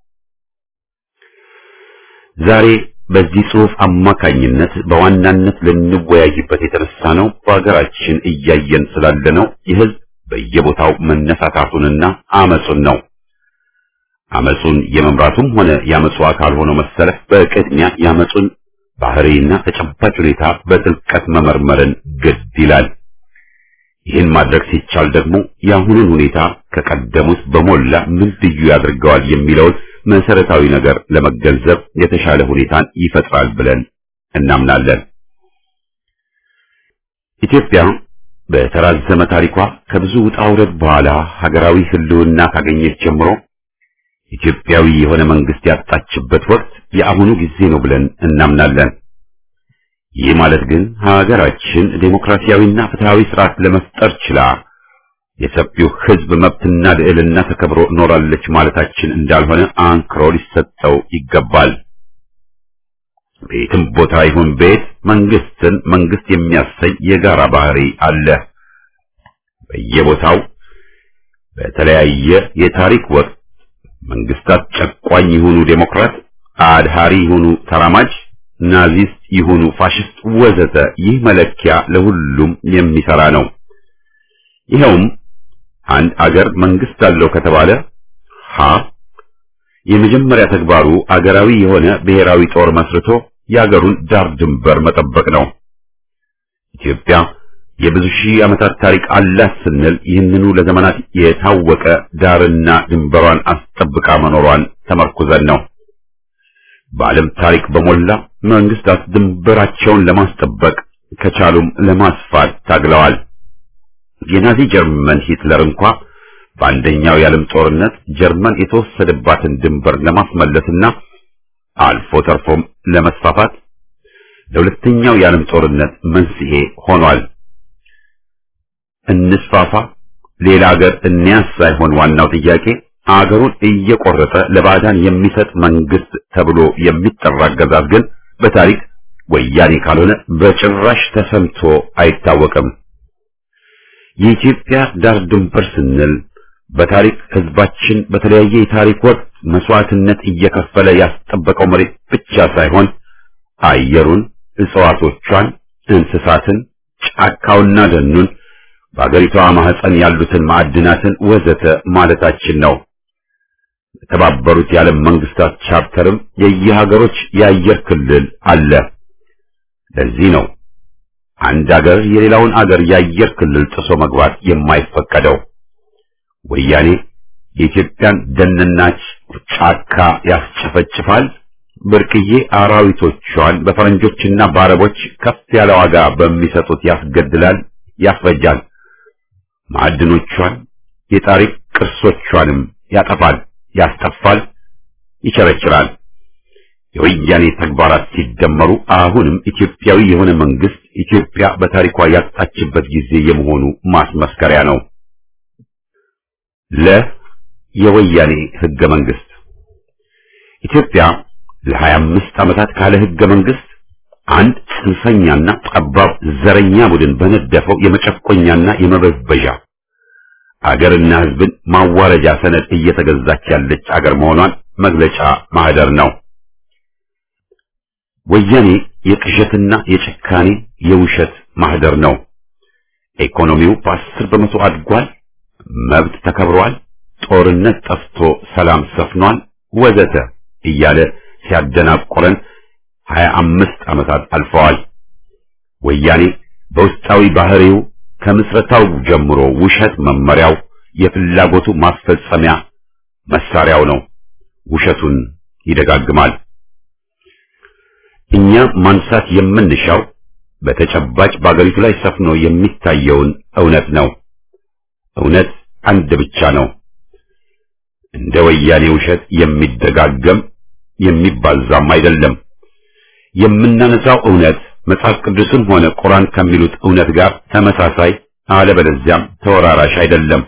ዛሬ በዚህ ጽሑፍ አማካኝነት በዋናነት ልንወያይበት የተነሳ ነው በሀገራችን እያየን ስላለነው የህዝብ በየቦታው መነሳታቱንና አመጹን ነው። አመጹን የመምራቱም ሆነ የአመጹ አካል ሆኖ መሰለፍ በቅድሚያ የአመጹን ባህሪና ተጨባጭ ሁኔታ በጥልቀት መመርመርን ግድ ይላል። ይህን ማድረግ ሲቻል ደግሞ የአሁኑን ሁኔታ ከቀደሙት በሞላ ምን ልዩ ያደርገዋል የሚለውን መሰረታዊ ነገር ለመገንዘብ የተሻለ ሁኔታን ይፈጥራል ብለን እናምናለን። ኢትዮጵያ በተራዘመ ታሪኳ ከብዙ ውጣ ውረድ በኋላ ሀገራዊ ህልውና ካገኘች ጀምሮ ኢትዮጵያዊ የሆነ መንግስት ያጣችበት ወቅት የአሁኑ ጊዜ ነው ብለን እናምናለን። ይህ ማለት ግን ሀገራችን ዴሞክራሲያዊና ፍትሃዊ ስርዓት ለመፍጠር ችላ የሰፊው ህዝብ መብትና ልዕልና ተከብሮ ኖራለች ማለታችን እንዳልሆነ አንክሮ ሊሰጠው ይገባል። ቤትም ቦታ ይሁን ቤት መንግስትን መንግስት የሚያሰኝ የጋራ ባህሪ አለ። በየቦታው በተለያየ የታሪክ ወቅት መንግስታት ጨቋኝ ይሁኑ ዴሞክራት፣ አድሃሪ ይሁኑ ተራማጅ፣ ናዚስት ይሁኑ ፋሽስት ወዘተ ይህ መለኪያ ለሁሉም የሚሰራ ነው። ይኸውም አንድ አገር መንግስት አለው ከተባለ ሀ የመጀመሪያ ተግባሩ አገራዊ የሆነ ብሔራዊ ጦር መስርቶ የአገሩን ዳር ድንበር መጠበቅ ነው። ኢትዮጵያ የብዙ ሺህ ዓመታት ታሪክ አላት ስንል ይህንኑ ለዘመናት የታወቀ ዳርና ድንበሯን አስጠብቃ መኖሯን ተመርኩዘን ነው። በዓለም ታሪክ በሞላ መንግስታት ድንበራቸውን ለማስጠበቅ ከቻሉም ለማስፋት ታግለዋል። የናዚ ጀርመን ሂትለር እንኳ በአንደኛው የዓለም ጦርነት ጀርመን የተወሰደባትን ድንበር ለማስመለስና አልፎ ተርፎም ለመስፋፋት ለሁለተኛው የዓለም ጦርነት መንስኤ ሆኗል። እንስፋፋ፣ ሌላ አገር እንያዝ ሳይሆን ዋናው ጥያቄ አገሩን እየቆረጠ ለባዕዳን የሚሰጥ መንግስት ተብሎ የሚጠራ አገዛዝ ግን በታሪክ ወያኔ ካልሆነ በጭራሽ ተሰምቶ አይታወቅም። የኢትዮጵያ ዳር ድንበር ስንል በታሪክ ህዝባችን በተለያየ የታሪክ ወቅት መስዋዕትነት እየከፈለ ያስጠበቀው መሬት ብቻ ሳይሆን አየሩን፣ እጽዋቶቿን፣ እንስሳትን፣ ጫካውና ደኑን በአገሪቷ ማህፀን ያሉትን ማዕድናትን ወዘተ ማለታችን ነው። የተባበሩት የዓለም መንግስታት ቻርተርም የየሀገሮች የአየር ክልል አለ። ለዚህ ነው አንድ አገር የሌላውን አገር የአየር ክልል ጥሶ መግባት የማይፈቀደው። ወያኔ የኢትዮጵያን ደንና ጫካ ያስጨፈጭፋል፣ ብርቅዬ አራዊቶቿን በፈረንጆችና በአረቦች ከፍ ያለ ዋጋ በሚሰጡት ያስገድላል፣ ያስፈጃል። ማዕድኖቿን የታሪክ ቅርሶቿንም ያጠፋል፣ ያስጠፋል፣ ይቸረችራል። የወያኔ ተግባራት ሲደመሩ አሁንም ኢትዮጵያዊ የሆነ መንግስት ኢትዮጵያ በታሪኳ ያጣችበት ጊዜ የመሆኑ ማስመስከሪያ ነው። ለ የወያኔ ህገ መንግስት ኢትዮጵያ ለሀያ አምስት ዓመታት ካለ ህገ መንግስት አንድ ጽንፈኛና ጠባብ ዘረኛ ቡድን በነደፈው የመጨቆኛና የመበዝበዣ አገርና ህዝብን ማዋረጃ ሰነድ እየተገዛች ያለች አገር መሆኗን መግለጫ ማህደር ነው። ወያኔ የቅዠትና የጭካኔ የውሸት ማህደር ነው። ኢኮኖሚው በአስር በመቶ አድጓል፣ መብት ተከብሯል፣ ጦርነት ጠፍቶ ሰላም ሰፍኗል፣ ወዘተ እያለ ሲያደናቆረን ሀያ አምስት ዓመታት አልፈዋል። ወያኔ በውስጣዊ ባህሪው ከምስረታው ጀምሮ ውሸት መመሪያው፣ የፍላጎቱ ማስፈጸሚያ መሳሪያው ነው። ውሸቱን ይደጋግማል። እኛ ማንሳት የምንሻው በተጨባጭ በአገሪቱ ላይ ሰፍኖ የሚታየውን እውነት ነው። እውነት አንድ ብቻ ነው። እንደ ወያኔ ውሸት የሚደጋገም የሚባዛም አይደለም። የምናነሳው እውነት መጽሐፍ ቅዱስም ሆነ ቁርአን ከሚሉት እውነት ጋር ተመሳሳይ አለበለዚያም ተወራራሽ አይደለም።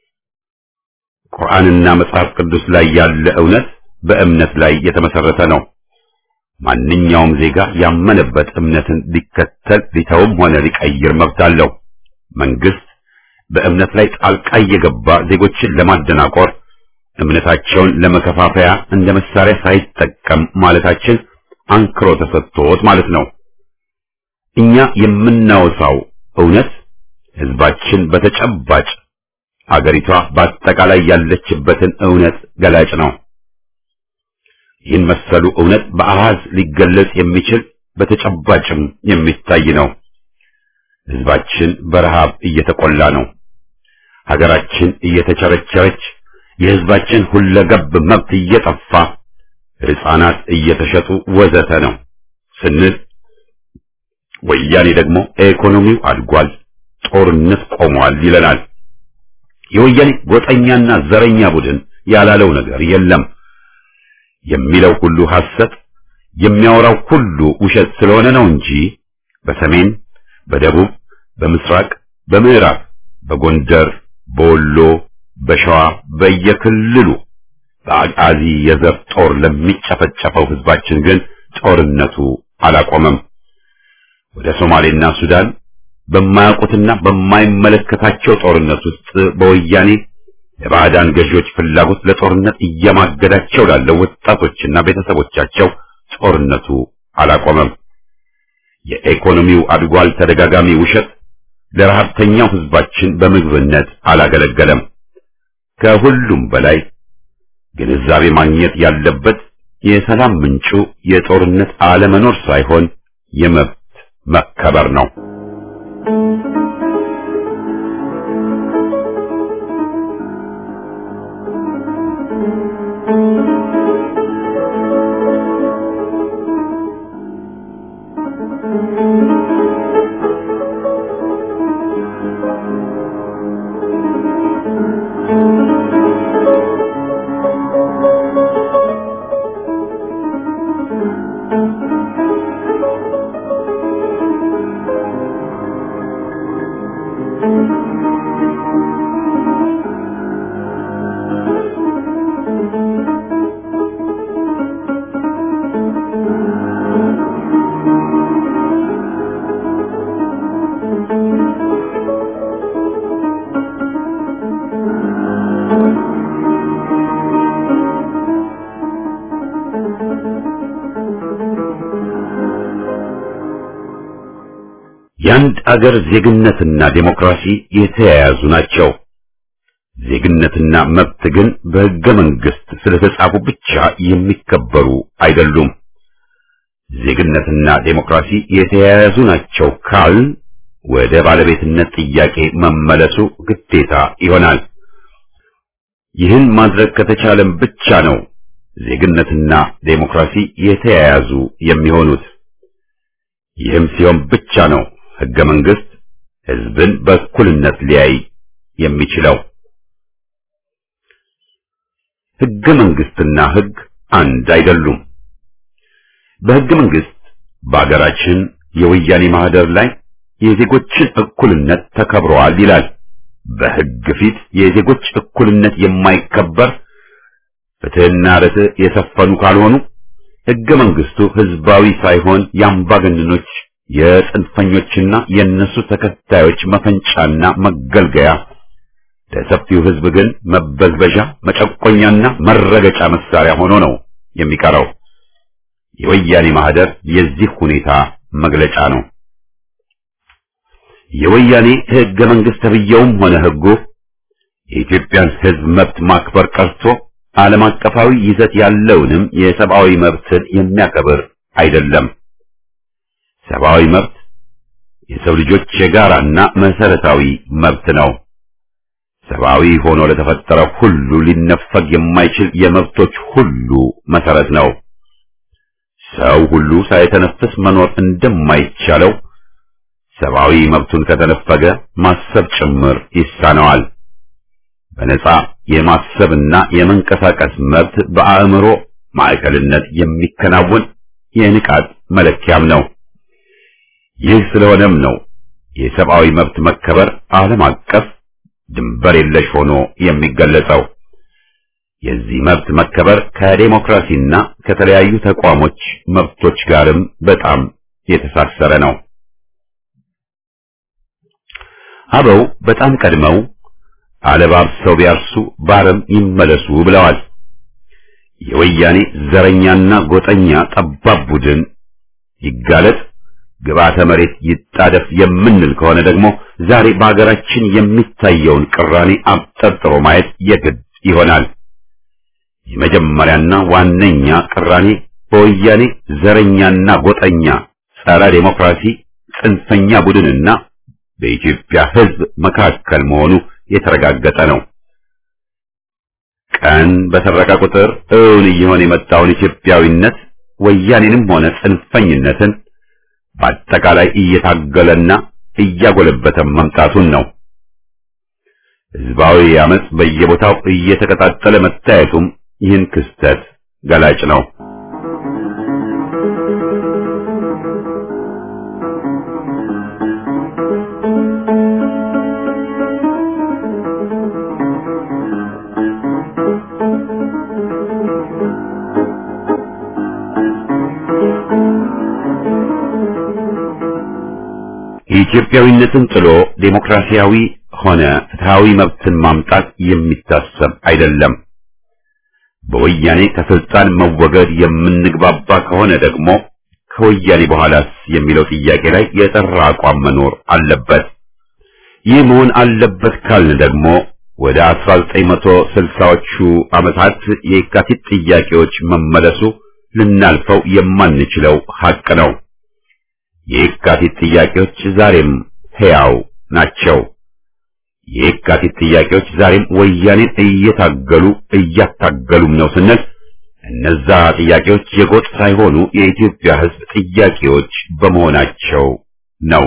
ቁርአንና መጽሐፍ ቅዱስ ላይ ያለ እውነት በእምነት ላይ የተመሰረተ ነው። ማንኛውም ዜጋ ያመነበት እምነትን ሊከተል ሊተውም ሆነ ሊቀይር መብት አለው። መንግስት በእምነት ላይ ጣልቃ እየገባ ዜጎችን ለማደናቆር እምነታቸውን ለመከፋፈያ እንደ መሳሪያ ሳይጠቀም ማለታችን አንክሮ ተሰጥቶት ማለት ነው። እኛ የምናወሳው እውነት ህዝባችን በተጨባጭ አገሪቷ በአጠቃላይ ያለችበትን እውነት ገላጭ ነው። ይህን መሰሉ እውነት በአሃዝ ሊገለጽ የሚችል በተጨባጭም የሚታይ ነው። ህዝባችን በረሃብ እየተቆላ ነው። ሀገራችን እየተቸረቸረች፣ የህዝባችን ሁለገብ መብት እየጠፋ፣ ህፃናት እየተሸጡ ወዘተ ነው ስንል ወያኔ ደግሞ ኢኮኖሚው አድጓል፣ ጦርነት ቆሟል ይለናል። የወያኔ ጎጠኛና ዘረኛ ቡድን ያላለው ነገር የለም። የሚለው ሁሉ ሐሰት፣ የሚያወራው ሁሉ ውሸት ስለሆነ ነው እንጂ በሰሜን፣ በደቡብ፣ በምስራቅ፣ በምዕራብ፣ በጎንደር፣ በወሎ፣ በሸዋ በየክልሉ በአቃዚ የዘር ጦር ለሚጨፈጨፈው ህዝባችን ግን ጦርነቱ አላቆመም። ወደ ሶማሌና ሱዳን በማያውቁትና በማይመለከታቸው ጦርነት ውስጥ በወያኔ የባዕዳን ገዢዎች ፍላጎት ለጦርነት እየማገዳቸው ላለው ወጣቶችና ቤተሰቦቻቸው ጦርነቱ አላቆመም። የኢኮኖሚው አድጓል ተደጋጋሚ ውሸት ለረሃብተኛው ህዝባችን በምግብነት አላገለገለም። ከሁሉም በላይ ግንዛቤ ማግኘት ያለበት የሰላም ምንጩ የጦርነት አለመኖር ሳይሆን የመብት መከበር ነው። የአንድ አገር ዜግነትና ዴሞክራሲ የተያያዙ ናቸው። ዜግነትና መብት ግን በሕገ መንግሥት ስለተጻፉ ብቻ የሚከበሩ አይደሉም። ዜግነትና ዴሞክራሲ የተያያዙ ናቸው ካል ወደ ባለቤትነት ጥያቄ መመለሱ ግዴታ ይሆናል። ይህን ማድረግ ከተቻለም ብቻ ነው ዜግነትና ዴሞክራሲ የተያያዙ የሚሆኑት። ይህም ሲሆን ብቻ ነው ሕገ መንግሥት ሕዝብን በእኩልነት ሊያይ የሚችለው። ሕገ መንግሥትና ሕግ አንድ አይደሉም። በሕገ መንግሥት በአገራችን የወያኔ ማህደር ላይ የዜጎችን እኩልነት ተከብረዋል ይላል። በሕግ ፊት የዜጎች እኩልነት የማይከበር ፍትሕና ርትዕ የሰፈኑ ካልሆኑ ሕገ መንግሥቱ ሕዝባዊ ሳይሆን የአምባገነኖች የጽንፈኞችና የእነሱ ተከታዮች መፈንጫና መገልገያ ለሰፊው ሕዝብ ግን መበዝበዣ፣ መጨቆኛና መረገጫ መሳሪያ ሆኖ ነው የሚቀረው። የወያኔ ማህደር የዚህ ሁኔታ መግለጫ ነው። የወያኔ ሕገ መንግሥት ተብዬውም ሆነ ሕጉ የኢትዮጵያን ሕዝብ መብት ማክበር ቀርቶ ዓለም አቀፋዊ ይዘት ያለውንም የሰብአዊ መብትን የሚያከብር አይደለም። ሰብአዊ መብት የሰው ልጆች የጋራና መሰረታዊ መብት ነው። ሰብአዊ ሆኖ ለተፈጠረ ሁሉ ሊነፈግ የማይችል የመብቶች ሁሉ መሰረት ነው። ሰው ሁሉ ሳይተነፍስ መኖር እንደማይቻለው ሰብአዊ መብቱን ከተነፈገ ማሰብ ጭምር ይሳነዋል። በነጻ የማሰብና የመንቀሳቀስ መብት በአእምሮ ማዕከልነት የሚከናወን የንቃት መለኪያም ነው። ይህ ስለሆነም ነው የሰብአዊ መብት መከበር ዓለም አቀፍ ድንበር የለሽ ሆኖ የሚገለጸው። የዚህ መብት መከበር ከዴሞክራሲና ከተለያዩ ተቋሞች መብቶች ጋርም በጣም የተሳሰረ ነው። አበው በጣም ቀድመው አለባብሰው ቢያርሱ ባረም ይመለሱ ብለዋል። የወያኔ ዘረኛና ጎጠኛ ጠባብ ቡድን ይጋለጥ ግብዓተ መሬት ይጣደፍ የምንል ከሆነ ደግሞ ዛሬ በሀገራችን የሚታየውን ቅራኔ አብጠርጥሮ ማየት የግድ ይሆናል። የመጀመሪያና ዋነኛ ቅራኔ በወያኔ ዘረኛና ጎጠኛ ጸረ ዴሞክራሲ ጽንፈኛ ቡድንና በኢትዮጵያ ሕዝብ መካከል መሆኑ የተረጋገጠ ነው። ቀን በሰረቀ ቁጥር እውን እየሆነ የመጣውን ኢትዮጵያዊነት ወያኔንም ሆነ ጽንፈኝነትን በአጠቃላይ እየታገለና እያጎለበተ መምጣቱን ነው። ሕዝባዊ አመጽ በየቦታው እየተቀጣጠለ መታየቱም ይህን ክስተት ገላጭ ነው። ኢትዮጵያዊነትን ጥሎ ዴሞክራሲያዊ ሆነ ፍትሃዊ መብትን ማምጣት የሚታሰብ አይደለም። በወያኔ ከስልጣን መወገድ የምንግባባ ከሆነ ደግሞ ከወያኔ በኋላስ የሚለው ጥያቄ ላይ የጠራ አቋም መኖር አለበት። ይህ መሆን አለበት ካልን ደግሞ ወደ 1960ዎቹ ዓመታት የካቲት ጥያቄዎች መመለሱ ልናልፈው የማንችለው ሐቅ ነው። የካቲት ጥያቄዎች ዛሬም ሕያው ናቸው። የካቲት ጥያቄዎች ዛሬም ወያኔን እየታገሉ እያታገሉም ነው ስንል እነዛ ጥያቄዎች የጎጥ ሳይሆኑ የኢትዮጵያ ሕዝብ ጥያቄዎች በመሆናቸው ነው።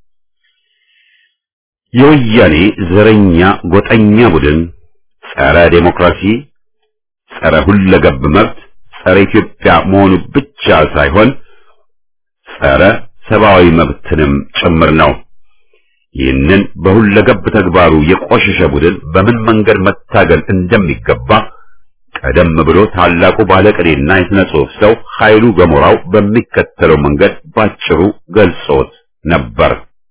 የወያኔ ዘረኛ ጎጠኛ ቡድን ጸረ ዴሞክራሲ፣ ጸረ ሁለገብ መብት፣ ጸረ ኢትዮጵያ መሆኑ ብቻ ሳይሆን ጸረ ሰብአዊ መብትንም ጭምር ነው። ይህንን በሁለገብ ተግባሩ የቆሸሸ ቡድን በምን መንገድ መታገል እንደሚገባ ቀደም ብሎ ታላቁ ባለቅኔና የሥነ ጽሑፍ ሰው ኃይሉ ገሞራው በሚከተለው መንገድ ባጭሩ ገልጾት ነበር።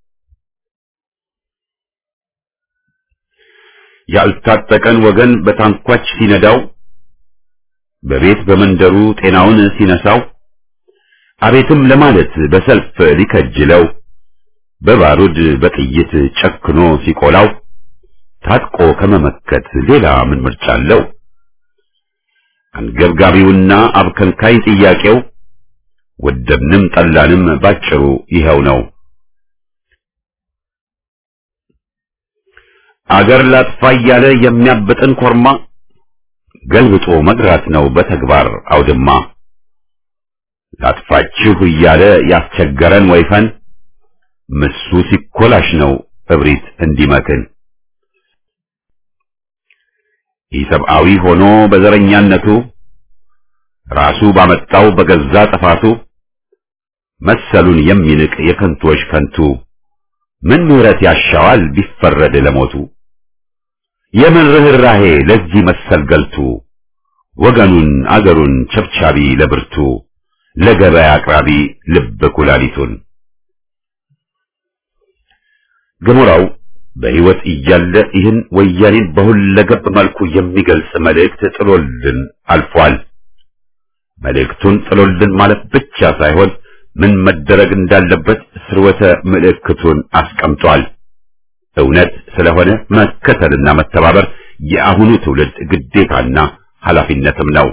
ያልታጠቀን ወገን በታንኳች ሲነዳው፣ በቤት በመንደሩ ጤናውን ሲነሳው፣ አቤትም ለማለት በሰልፍ ሊከጅለው፣ በባሩድ በጥይት ጨክኖ ሲቆላው፣ ታጥቆ ከመመከት ሌላ ምን ምርጫ አለው? አንገብጋቢውና አብከንካይ ጥያቄው ወደድንም ጠላንም ባጭሩ ይኸው ነው። አገር ላጥፋ እያለ የሚያብጥን ኮርማ ገልብጦ መግራት ነው በተግባር አውድማ። ላጥፋችሁ እያለ ያስቸገረን ወይፈን ምሱ ሲኮላሽ ነው እብሪት እንዲመክን። ኢሰብአዊ ሆኖ በዘረኛነቱ ራሱ ባመጣው በገዛ ጥፋቱ መሰሉን የሚንቅ የከንቶች ከንቱ ምን ምሕረት ያሻዋል ቢፈረድ ለሞቱ? የምን ርኅራሄ ለዚህ መሰል ገልቱ ወገኑን አገሩን ቸብቻቢ ለብርቱ ለገበያ አቅራቢ ልብ ኩላሊቱን ገሞራው በሕይወት እያለ ይህን ወያኔን በሁለገብ መልኩ የሚገልጽ መልእክት ጥሎልን አልፏል። መልእክቱን ጥሎልን ማለት ብቻ ሳይሆን ምን መደረግ እንዳለበት ስርወተ ምልክቱን አስቀምጧል። እውነት ስለሆነ መከተልና መተባበር የአሁኑ ትውልድ ግዴታና ኃላፊነትም ነው።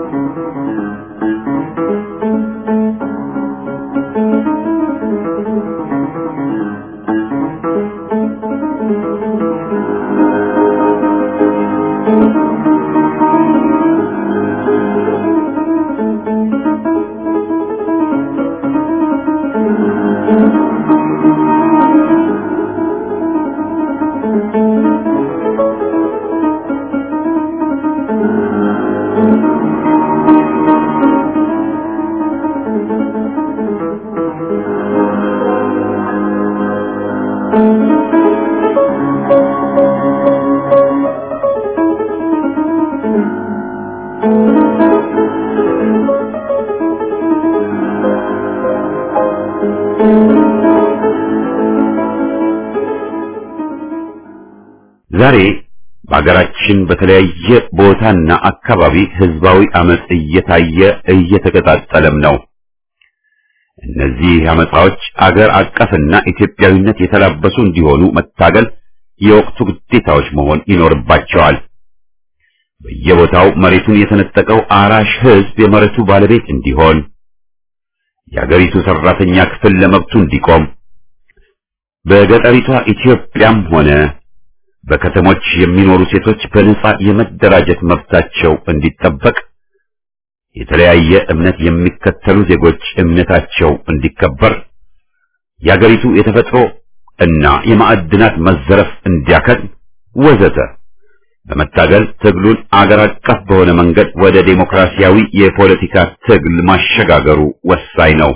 ዛሬ በሀገራችን በተለያየ ቦታና አካባቢ ህዝባዊ አመጽ እየታየ እየተቀጣጠለም ነው። እነዚህ አመጻዎች አገር አቀፍና ኢትዮጵያዊነት የተላበሱ እንዲሆኑ መታገል የወቅቱ ግዴታዎች መሆን ይኖርባቸዋል። በየቦታው መሬቱን የተነጠቀው አራሽ ህዝብ የመሬቱ ባለቤት እንዲሆን፣ የአገሪቱ ሰራተኛ ክፍል ለመብቱ እንዲቆም፣ በገጠሪቷ ኢትዮጵያም ሆነ በከተሞች የሚኖሩ ሴቶች በነጻ የመደራጀት መብታቸው እንዲጠበቅ፣ የተለያየ እምነት የሚከተሉ ዜጎች እምነታቸው እንዲከበር፣ የአገሪቱ የተፈጥሮ እና የማዕድናት መዘረፍ እንዲያከትም ወዘተ በመታገል ትግሉን አገር አቀፍ በሆነ መንገድ ወደ ዴሞክራሲያዊ የፖለቲካ ትግል ማሸጋገሩ ወሳኝ ነው።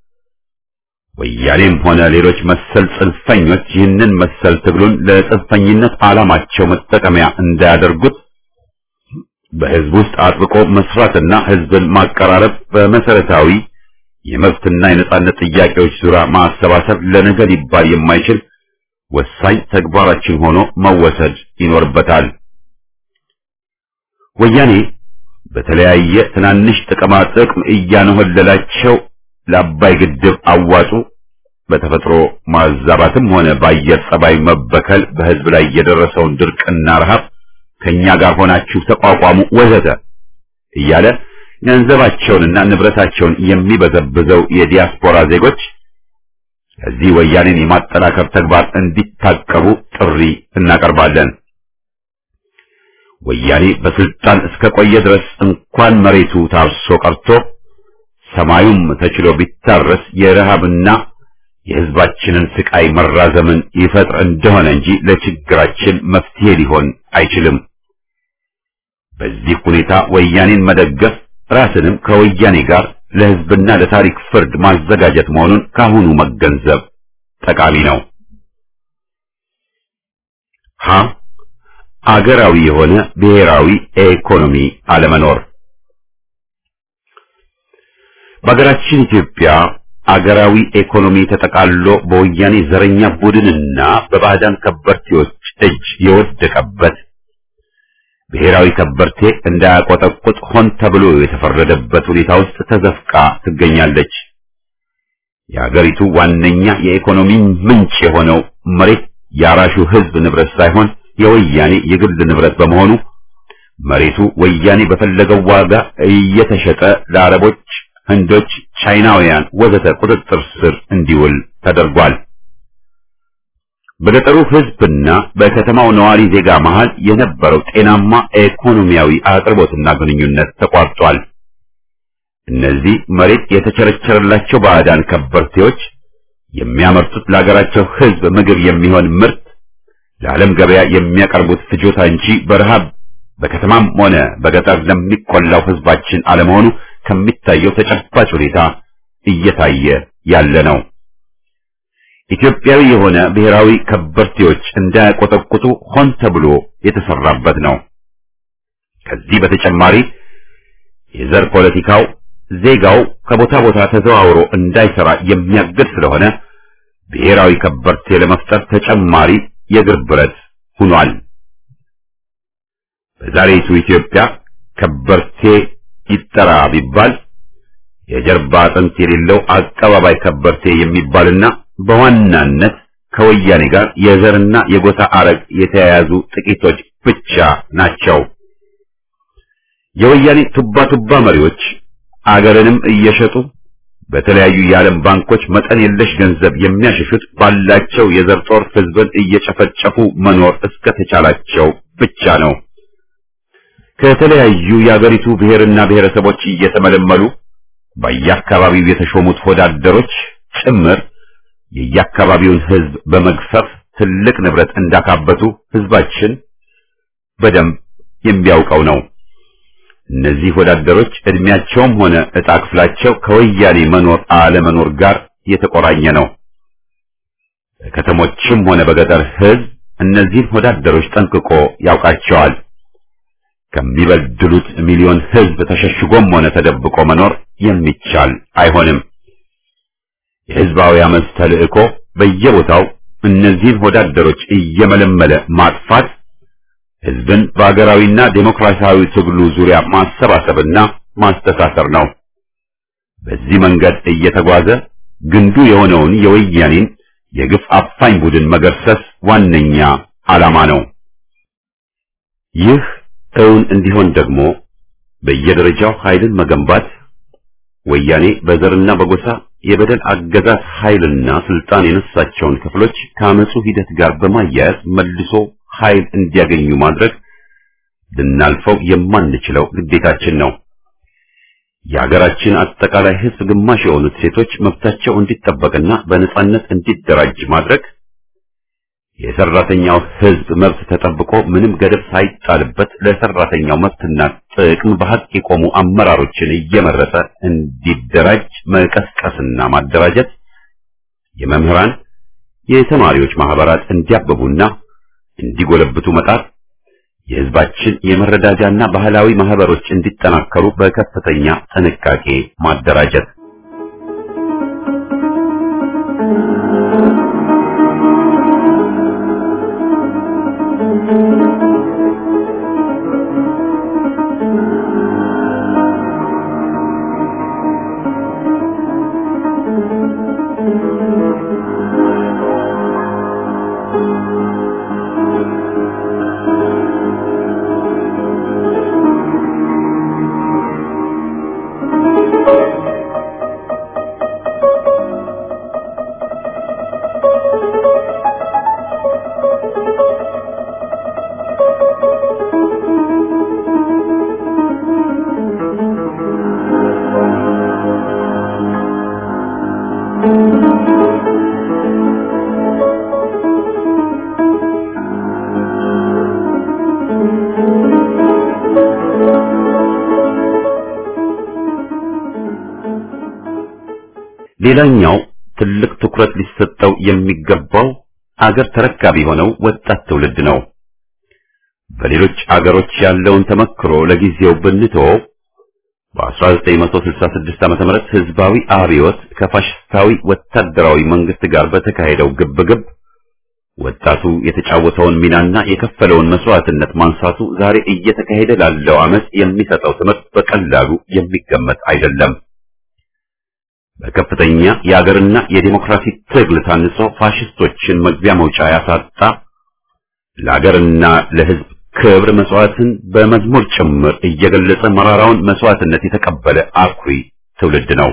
ወያኔም ሆነ ሌሎች መሰል ጽንፈኞች ይህንን መሰል ትግሉን ለጽንፈኝነት ዓላማቸው መጠቀሚያ እንዳያደርጉት በህዝብ ውስጥ አጥብቆ መስራትና ህዝብን ማቀራረብ በመሰረታዊ የመብትና የነጻነት ጥያቄዎች ዙሪያ ማሰባሰብ ለነገ ሊባል የማይችል ወሳኝ ተግባራችን ሆኖ መወሰድ ይኖርበታል። ወያኔ በተለያየ ትናንሽ ጥቅማ ጥቅም እያነሆለላቸው ለአባይ ግድብ አዋጡ፣ በተፈጥሮ ማዛባትም ሆነ በአየር ጸባይ መበከል በህዝብ ላይ የደረሰውን ድርቅና ረሃብ ከኛ ጋር ሆናችሁ ተቋቋሙ ወዘተ እያለ ገንዘባቸውንና ንብረታቸውን የሚበዘብዘው የዲያስፖራ ዜጎች ከዚህ ወያኔን የማጠናከር ተግባር እንዲታቀቡ ጥሪ እናቀርባለን። ወያኔ በስልጣን እስከ ቆየ ድረስ እንኳን መሬቱ ታርሶ ቀርቶ ሰማዩም ተችሎ ቢታረስ የረሃብና የህዝባችንን ስቃይ መራዘምን ይፈጥር እንደሆነ እንጂ ለችግራችን መፍትሄ ሊሆን አይችልም። በዚህ ሁኔታ ወያኔን መደገፍ ራስንም ከወያኔ ጋር ለህዝብና ለታሪክ ፍርድ ማዘጋጀት መሆኑን ካሁኑ መገንዘብ ጠቃሚ ነው። ሀ አገራዊ የሆነ ብሔራዊ ኢኮኖሚ አለመኖር በሀገራችን ኢትዮጵያ አገራዊ ኢኮኖሚ ተጠቃሎ በወያኔ ዘረኛ ቡድንና በባዕዳን ከበርቴዎች እጅ የወደቀበት ብሔራዊ ከበርቴ እንዳያቆጠቁጥ ሆን ተብሎ የተፈረደበት ሁኔታ ውስጥ ተዘፍቃ ትገኛለች። የአገሪቱ ዋነኛ የኢኮኖሚ ምንጭ የሆነው መሬት የአራሹ ህዝብ ንብረት ሳይሆን የወያኔ የግል ንብረት በመሆኑ መሬቱ ወያኔ በፈለገው ዋጋ እየተሸጠ ለአረቦች፣ ህንዶች፣ ቻይናውያን ወዘተ ቁጥጥር ስር እንዲውል ተደርጓል። በገጠሩ ህዝብና በከተማው ነዋሪ ዜጋ መሃል የነበረው ጤናማ ኢኮኖሚያዊ አቅርቦትና ግንኙነት ተቋርጧል። እነዚህ መሬት የተቸረቸረላቸው ባዕዳን ከበርቴዎች የሚያመርቱት ለሀገራቸው ህዝብ ምግብ የሚሆን ምርት ለዓለም ገበያ የሚያቀርቡት ፍጆታ እንጂ በረሃብ በከተማም ሆነ በገጠር ለሚቆላው ህዝባችን አለመሆኑ ከሚታየው ተጨባጭ ሁኔታ እየታየ ያለ ነው። ኢትዮጵያዊ የሆነ ብሔራዊ ከበርቴዎች እንዳያቆጠቁጡ ሆን ተብሎ የተሰራበት ነው። ከዚህ በተጨማሪ የዘር ፖለቲካው ዜጋው ከቦታ ቦታ ተዘዋውሮ እንዳይሰራ የሚያግድ ስለሆነ ብሔራዊ ከበርቴ ለመፍጠር ተጨማሪ የእግር ብረት ሆኗል። በዛሬቱ ኢትዮጵያ ከበርቴ ይጠራ ቢባል የጀርባ አጥንት የሌለው አቀባባይ ከበርቴ የሚባልና በዋናነት ከወያኔ ጋር የዘርና የጎሳ አረግ የተያያዙ ጥቂቶች ብቻ ናቸው። የወያኔ ቱባ ቱባ መሪዎች አገርንም እየሸጡ በተለያዩ የዓለም ባንኮች መጠን የለሽ ገንዘብ የሚያሸሹት ባላቸው የዘር ጦር ህዝብን እየጨፈጨፉ መኖር እስከተቻላቸው ብቻ ነው። ከተለያዩ የአገሪቱ ብሔርና ብሔረሰቦች እየተመለመሉ በየአካባቢው የተሾሙት ወዳደሮች ጭምር የየአካባቢውን ህዝብ በመግፈፍ ትልቅ ንብረት እንዳካበቱ ህዝባችን በደንብ የሚያውቀው ነው። እነዚህ ወዳደሮች እድሜያቸውም ሆነ ዕጣ ክፍላቸው ከወያኔ መኖር አለመኖር ጋር የተቆራኘ ነው። በከተሞችም ሆነ በገጠር ህዝብ እነዚህን ወዳደሮች ጠንቅቆ ያውቃቸዋል። ከሚበድሉት ሚሊዮን ህዝብ ተሸሽጎም ሆነ ተደብቆ መኖር የሚቻል አይሆንም። የህዝባዊ አመፅ ተልእኮ በየቦታው እነዚህን ወዳደሮች እየመለመለ ማጥፋት ህዝብን በአገራዊና ዴሞክራሲያዊ ትግሉ ዙሪያ ማሰባሰብና ማስተሳሰር ነው። በዚህ መንገድ እየተጓዘ ግንዱ የሆነውን የወያኔን የግፍ አፋኝ ቡድን መገርሰስ ዋነኛ ዓላማ ነው። ይህ እውን እንዲሆን ደግሞ በየደረጃው ኃይልን መገንባት ወያኔ በዘርና በጎሳ የበደል አገዛዝ ኃይልና ስልጣን የነሳቸውን ክፍሎች ከአመፁ ሂደት ጋር በማያያዝ መልሶ ኃይል እንዲያገኙ ማድረግ ልናልፈው የማንችለው ግዴታችን ነው። የሀገራችን አጠቃላይ ህዝብ ግማሽ የሆኑት ሴቶች መብታቸው እንዲጠበቅና በነጻነት እንዲደራጅ ማድረግ የሰራተኛው ህዝብ መብት ተጠብቆ ምንም ገደብ ሳይጣልበት ለሰራተኛው መብትና ጥቅም በሀቅ የቆሙ አመራሮችን እየመረጠ እንዲደራጅ መቀስቀስና ማደራጀት፣ የመምህራን የተማሪዎች ማህበራት እንዲያብቡና እንዲጎለብቱ መጣር፣ የህዝባችን የመረዳጃና ባህላዊ ማህበሮች እንዲጠናከሩ በከፍተኛ ጥንቃቄ ማደራጀት ሌላኛው ትልቅ ትኩረት ሊሰጠው የሚገባው አገር ተረካቢ የሆነው ወጣት ትውልድ ነው። በሌሎች አገሮች ያለውን ተመክሮ ለጊዜው ብንተወው በ1966 ዓመተ ምህረት ህዝባዊ አብዮት ከፋሽስታዊ ወታደራዊ መንግስት ጋር በተካሄደው ግብግብ ወጣቱ የተጫወተውን ሚናና የከፈለውን መስዋዕትነት ማንሳቱ ዛሬ እየተካሄደ ላለው አመጽ የሚሰጠው ትምህርት በቀላሉ የሚገመት አይደለም። በከፍተኛ የአገርና የዲሞክራሲ ትግል ታንጾ ፋሽስቶችን መግቢያ መውጫ ያሳጣ ለአገርና ለህዝብ ክብር መስዋዕትን በመዝሙር ጭምር እየገለጸ መራራውን መስዋዕትነት የተቀበለ አኩሪ ትውልድ ነው።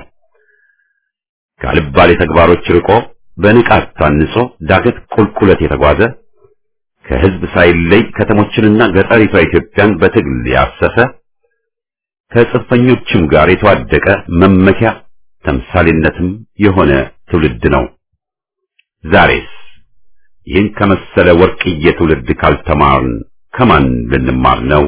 ካልባሌ ተግባሮች ርቆ በንቃት ታንጾ ዳገት ቁልቁለት የተጓዘ ከህዝብ ሳይለይ ከተሞችንና ገጠሪቷ ኢትዮጵያን በትግል ያሰሰ ከጽንፈኞችም ጋር የተዋደቀ መመኪያ ተምሳሌነትም የሆነ ትውልድ ነው። ዛሬስ ይህን ከመሰለ ወርቅዬ ትውልድ ካልተማርን ከማን ልንማር ነው?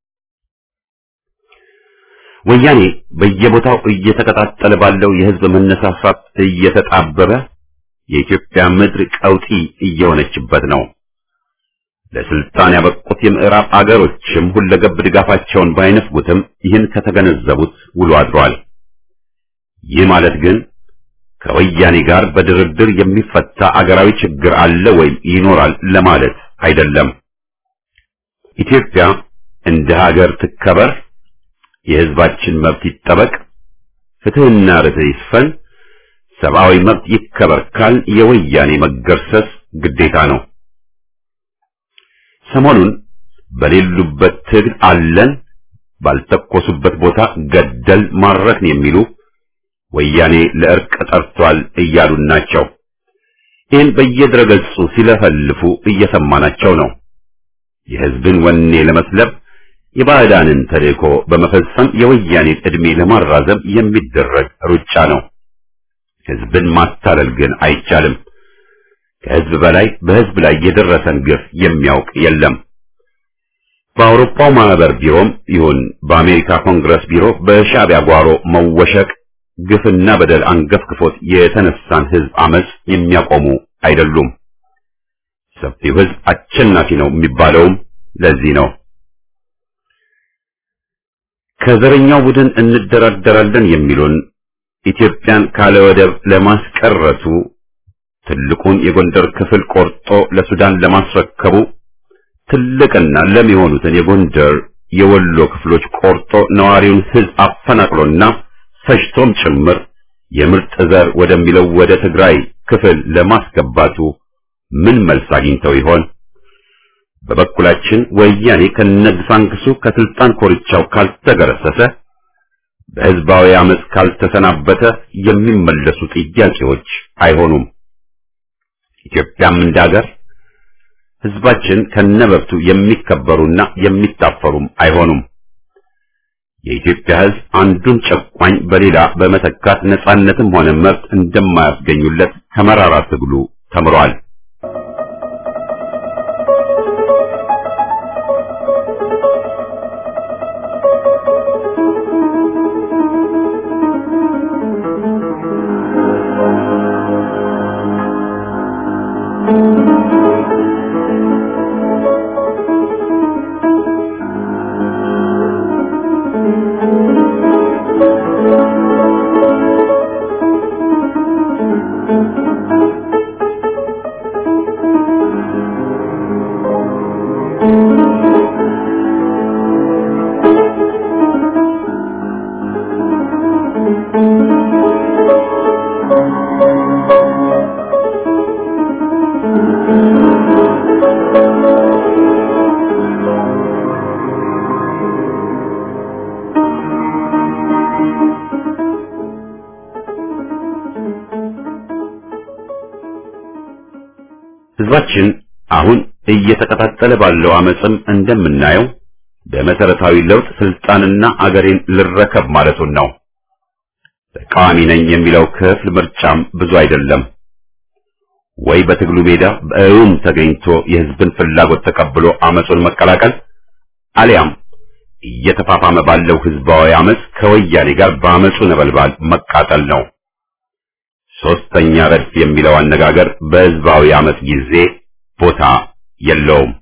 ወያኔ በየቦታው እየተቀጣጠለ ባለው የህዝብ መነሳሳት እየተጣበበ የኢትዮጵያ ምድር ቀውጢ እየሆነችበት ነው። ለስልጣን ያበቁት የምዕራብ አገሮችም ሁለገብ ድጋፋቸውን ባይነፍጉትም ይህን ከተገነዘቡት ውሎ አድሯል። ይህ ማለት ግን ከወያኔ ጋር በድርድር የሚፈታ አገራዊ ችግር አለ ወይም ይኖራል ለማለት አይደለም። ኢትዮጵያ እንደ ሀገር ትከበር፣ የህዝባችን መብት ይጠበቅ፣ ፍትህና ርትዕ ይስፈን፣ ሰብአዊ መብት ይከበር ካል የወያኔ መገርሰስ ግዴታ ነው። ሰሞኑን በሌሉበት ትግል አለን፣ ባልተኮሱበት ቦታ ገደል ማረክን የሚሉ ወያኔ ለእርቅ ጠርቷል እያሉን ናቸው። ይህን በየድረገጹ ሲለፈልፉ እየሰማናቸው ነው። የህዝብን ወኔ ለመስለብ የባዕዳንን ተልእኮ በመፈጸም የወያኔን ዕድሜ ለማራዘም የሚደረግ ሩጫ ነው። ህዝብን ማታለል ግን አይቻልም። ከህዝብ በላይ በህዝብ ላይ የደረሰን ግፍ የሚያውቅ የለም። በአውሮፓው ማህበር ቢሮም ይሁን በአሜሪካ ኮንግረስ ቢሮ በሻዕቢያ ጓሮ መወሸቅ ግፍና በደል አንገፍግፎት የተነሳን ህዝብ አመጽ የሚያቆሙ አይደሉም። ሰፊው ህዝብ አሸናፊ ነው የሚባለውም ለዚህ ነው። ከዘረኛው ቡድን እንደራደራለን የሚሉን ኢትዮጵያን ካለ ወደብ ለማስቀረቱ ትልቁን የጎንደር ክፍል ቆርጦ ለሱዳን ለማስረከቡ ትልቅና ለም የሆኑትን የጎንደር የወሎ ክፍሎች ቆርጦ ነዋሪውን ህዝብ አፈናቅሎና ፈጅቶም ጭምር የምርጥ ዘር ወደሚለው ወደ ትግራይ ክፍል ለማስገባቱ ምን መልስ አግኝተው ይሆን? በበኩላችን ወያኔ ከነግሳንግሱ ከስልጣን ኮርቻው ካልተገረሰሰ በህዝባዊ አመፅ ካልተሰናበተ የሚመለሱ ጥያቄዎች አይሆኑም። ኢትዮጵያም እንዳገር ህዝባችን ከነበብቱ የሚከበሩና የሚታፈሩም አይሆኑም። የኢትዮጵያ ህዝብ አንዱን ጨቋኝ በሌላ በመተካት ነጻነትም ሆነ መብት እንደማያስገኙለት ከመራራ ትግሉ ተምሯል። ህዝባችን አሁን እየተቀጣጠለ ባለው አመፅም እንደምናየው በመሰረታዊ ለውጥ ስልጣንና አገሬን ልረከብ ማለቱን ነው። ተቃዋሚ ነኝ የሚለው ክፍል ምርጫም ብዙ አይደለም። ወይ በትግሉ ሜዳ በእውም ተገኝቶ የህዝብን ፍላጎት ተቀብሎ አመፁን መቀላቀል አሊያም እየተፋፋመ ባለው ህዝባዊ አመፅ ከወያኔ ጋር በአመፁ ነበልባል መቃጠል ነው። ሶስተኛ ረድፍ የሚለው አነጋገር በሕዝባዊ ዓመት ጊዜ ቦታ የለውም።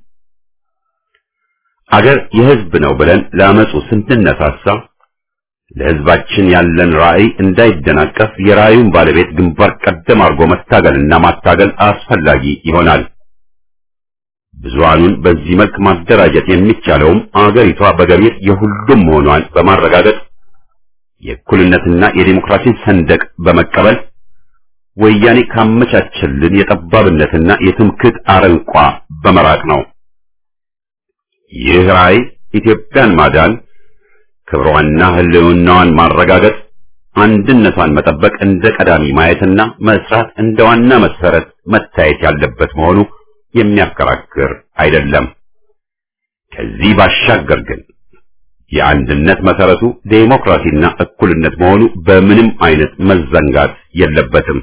አገር የሕዝብ ነው ብለን ለአመፁ ስንነሳሳ ለሕዝባችን ያለን ራዕይ እንዳይደናቀፍ የራዕዩን ባለቤት ግንባር ቀደም አድርጎ መታገልና ማታገል አስፈላጊ ይሆናል። ብዙሃኑን በዚህ መልክ ማደራጀት የሚቻለውም አገሪቷ በገቢር የሁሉም መሆኗን በማረጋገጥ የእኩልነትና የዲሞክራሲን ሰንደቅ በመቀበል ወያኔ ካመቻቸልን የጠባብነትና የትምክህት አረንቋ በመራቅ ነው። ይህ ራዕይ ኢትዮጵያን ማዳን፣ ክብሯንና ሕልውናዋን ማረጋገጥ፣ አንድነቷን መጠበቅ እንደ ቀዳሚ ማየትና መስራት እንደ ዋና መሰረት መታየት ያለበት መሆኑ የሚያከራክር አይደለም። ከዚህ ባሻገር ግን የአንድነት መሰረቱ ዴሞክራሲና እኩልነት መሆኑ በምንም አይነት መዘንጋት የለበትም።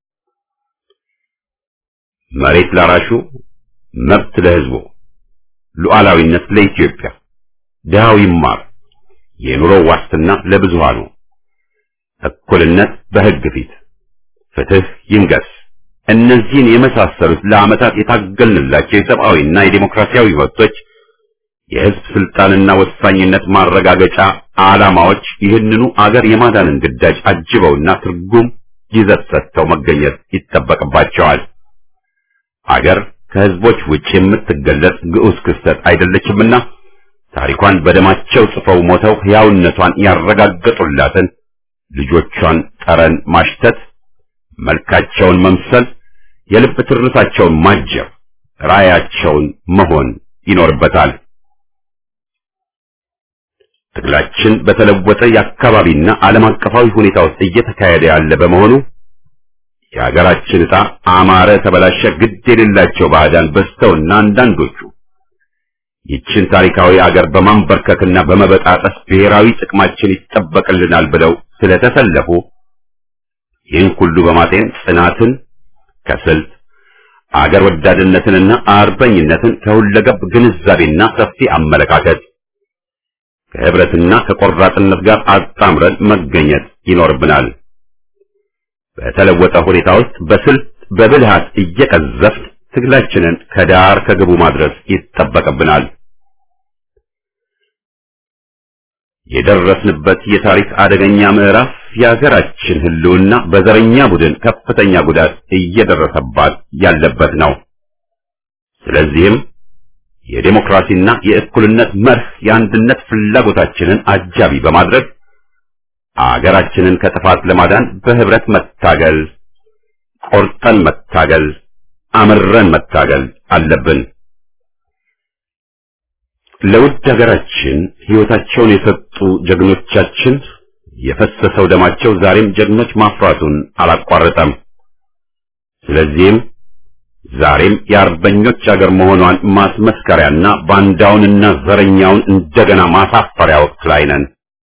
መሬት ላራሹ፣ መብት ለሕዝቡ፣ ሉዓላዊነት ለኢትዮጵያ፣ ድሃው ይማር፣ የኑሮ ዋስትና ለብዙሃኑ፣ እኩልነት በሕግ ፊት፣ ፍትህ ይንገስ። እነዚህን የመሳሰሉት ለዓመታት የታገልንላቸው የሰብአዊና የዴሞክራሲያዊ መብቶች የሕዝብ ስልጣንና ወሳኝነት ማረጋገጫ ዓላማዎች ይህንኑ አገር የማዳንን ግዳጅ አጅበውና ትርጉም ይዘት ሰጥተው መገኘት ይጠበቅባቸዋል። አገር ከሕዝቦች ውጭ የምትገለጽ ግዑዝ ክስተት አይደለችምና ታሪኳን በደማቸው ጽፈው ሞተው ሕያውነቷን ያረጋገጡላትን ልጆቿን ጠረን ማሽተት፣ መልካቸውን መምሰል፣ የልብ ትርታቸውን ማጀብ፣ ራዕያቸውን መሆን ይኖርበታል። ትግላችን በተለወጠ የአካባቢና ዓለም አቀፋዊ ሁኔታ ውስጥ እየተካሄደ ያለ በመሆኑ የሀገራችን ዕጣ አማረ ተበላሸ ግድ የሌላቸው ባዕዳን በዝተውና አንዳንዶቹ ይችን ታሪካዊ አገር በማንበርከክና በመበጣጠስ ብሔራዊ ጥቅማችን ይጠበቅልናል ብለው ስለተሰለፉ ይህን ሁሉ በማጤን ጽናትን ከስልት አገር ወዳድነትንና አርበኝነትን ከሁለገብ ግንዛቤና ሰፊ አመለካከት ከህብረትና ከቆራጥነት ጋር አጣምረን መገኘት ይኖርብናል። በተለወጠ ሁኔታ ውስጥ በስልት በብልሃት እየቀዘፍን ትግላችንን ከዳር ከግቡ ማድረስ ይጠበቅብናል። የደረስንበት የታሪክ አደገኛ ምዕራፍ የሀገራችን ሕልውና በዘረኛ ቡድን ከፍተኛ ጉዳት እየደረሰባት ያለበት ነው። ስለዚህም የዴሞክራሲና የእኩልነት መርህ የአንድነት ፍላጎታችንን አጃቢ በማድረግ አገራችንን ከጥፋት ለማዳን በህብረት መታገል፣ ቆርጠን መታገል፣ አምረን መታገል አለብን። ለውድ ሀገራችን ሕይወታቸውን የሰጡ ጀግኖቻችን የፈሰሰው ደማቸው ዛሬም ጀግኖች ማፍራቱን አላቋረጠም። ስለዚህም ዛሬም የአርበኞች አገር መሆኗን ማስመስከሪያና ባንዳውንና ዘረኛውን እንደገና ማሳፈሪያ ወቅት ላይ ነን።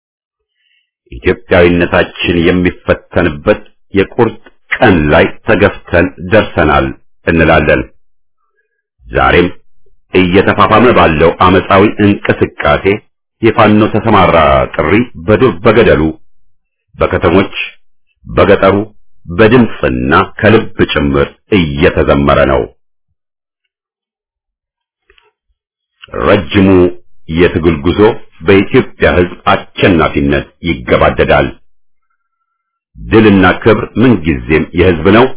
ኢትዮጵያዊነታችን የሚፈተንበት የቁርጥ ቀን ላይ ተገፍተን ደርሰናል እንላለን። ዛሬም እየተፋፋመ ባለው አመፃዊ እንቅስቃሴ የፋኖ ተሰማራ ጥሪ በዱር በገደሉ፣ በከተሞች፣ በገጠሩ በድምፅና ከልብ ጭምር እየተዘመረ ነው። ረጅሙ የትግል ጉዞ በኢትዮጵያ ሕዝብ አሸናፊነት ይገባደዳል። ድልና ክብር ምንጊዜም የሕዝብ ነው።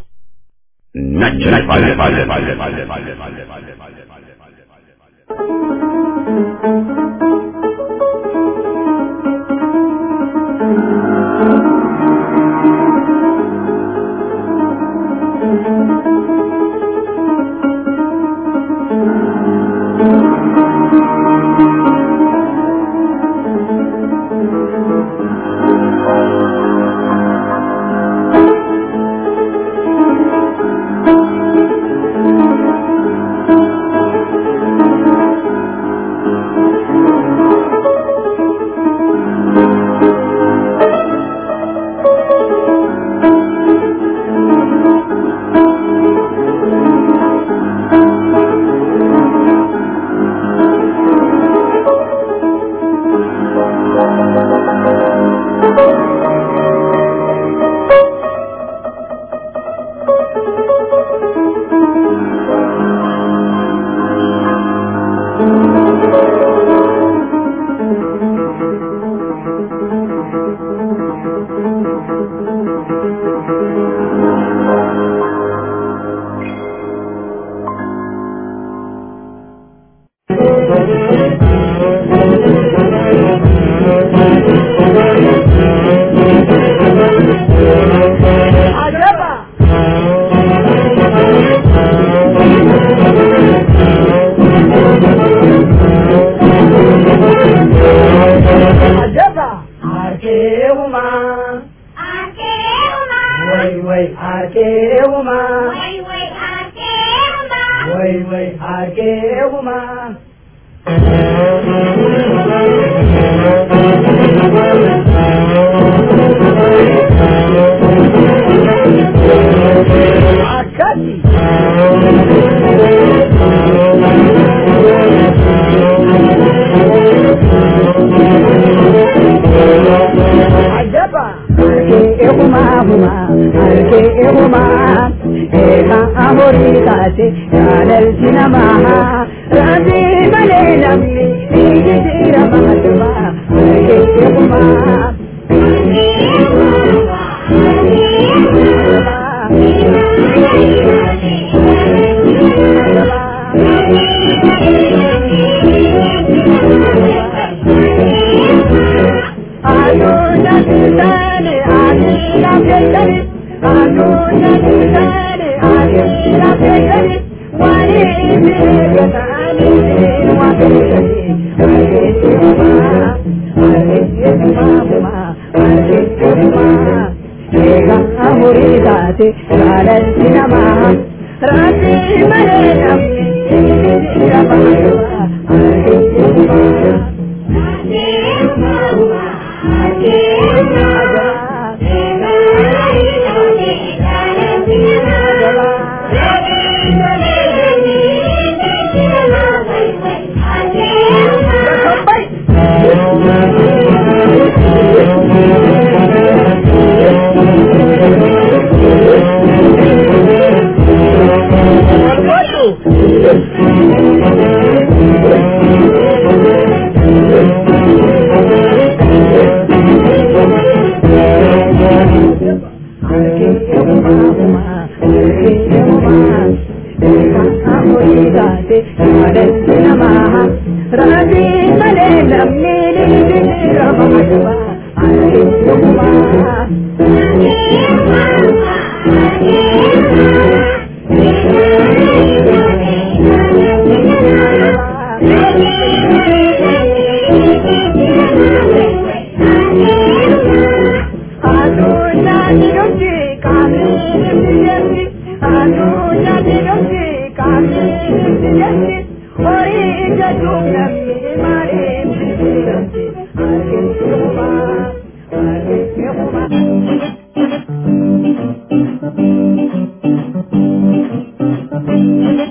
Thank you.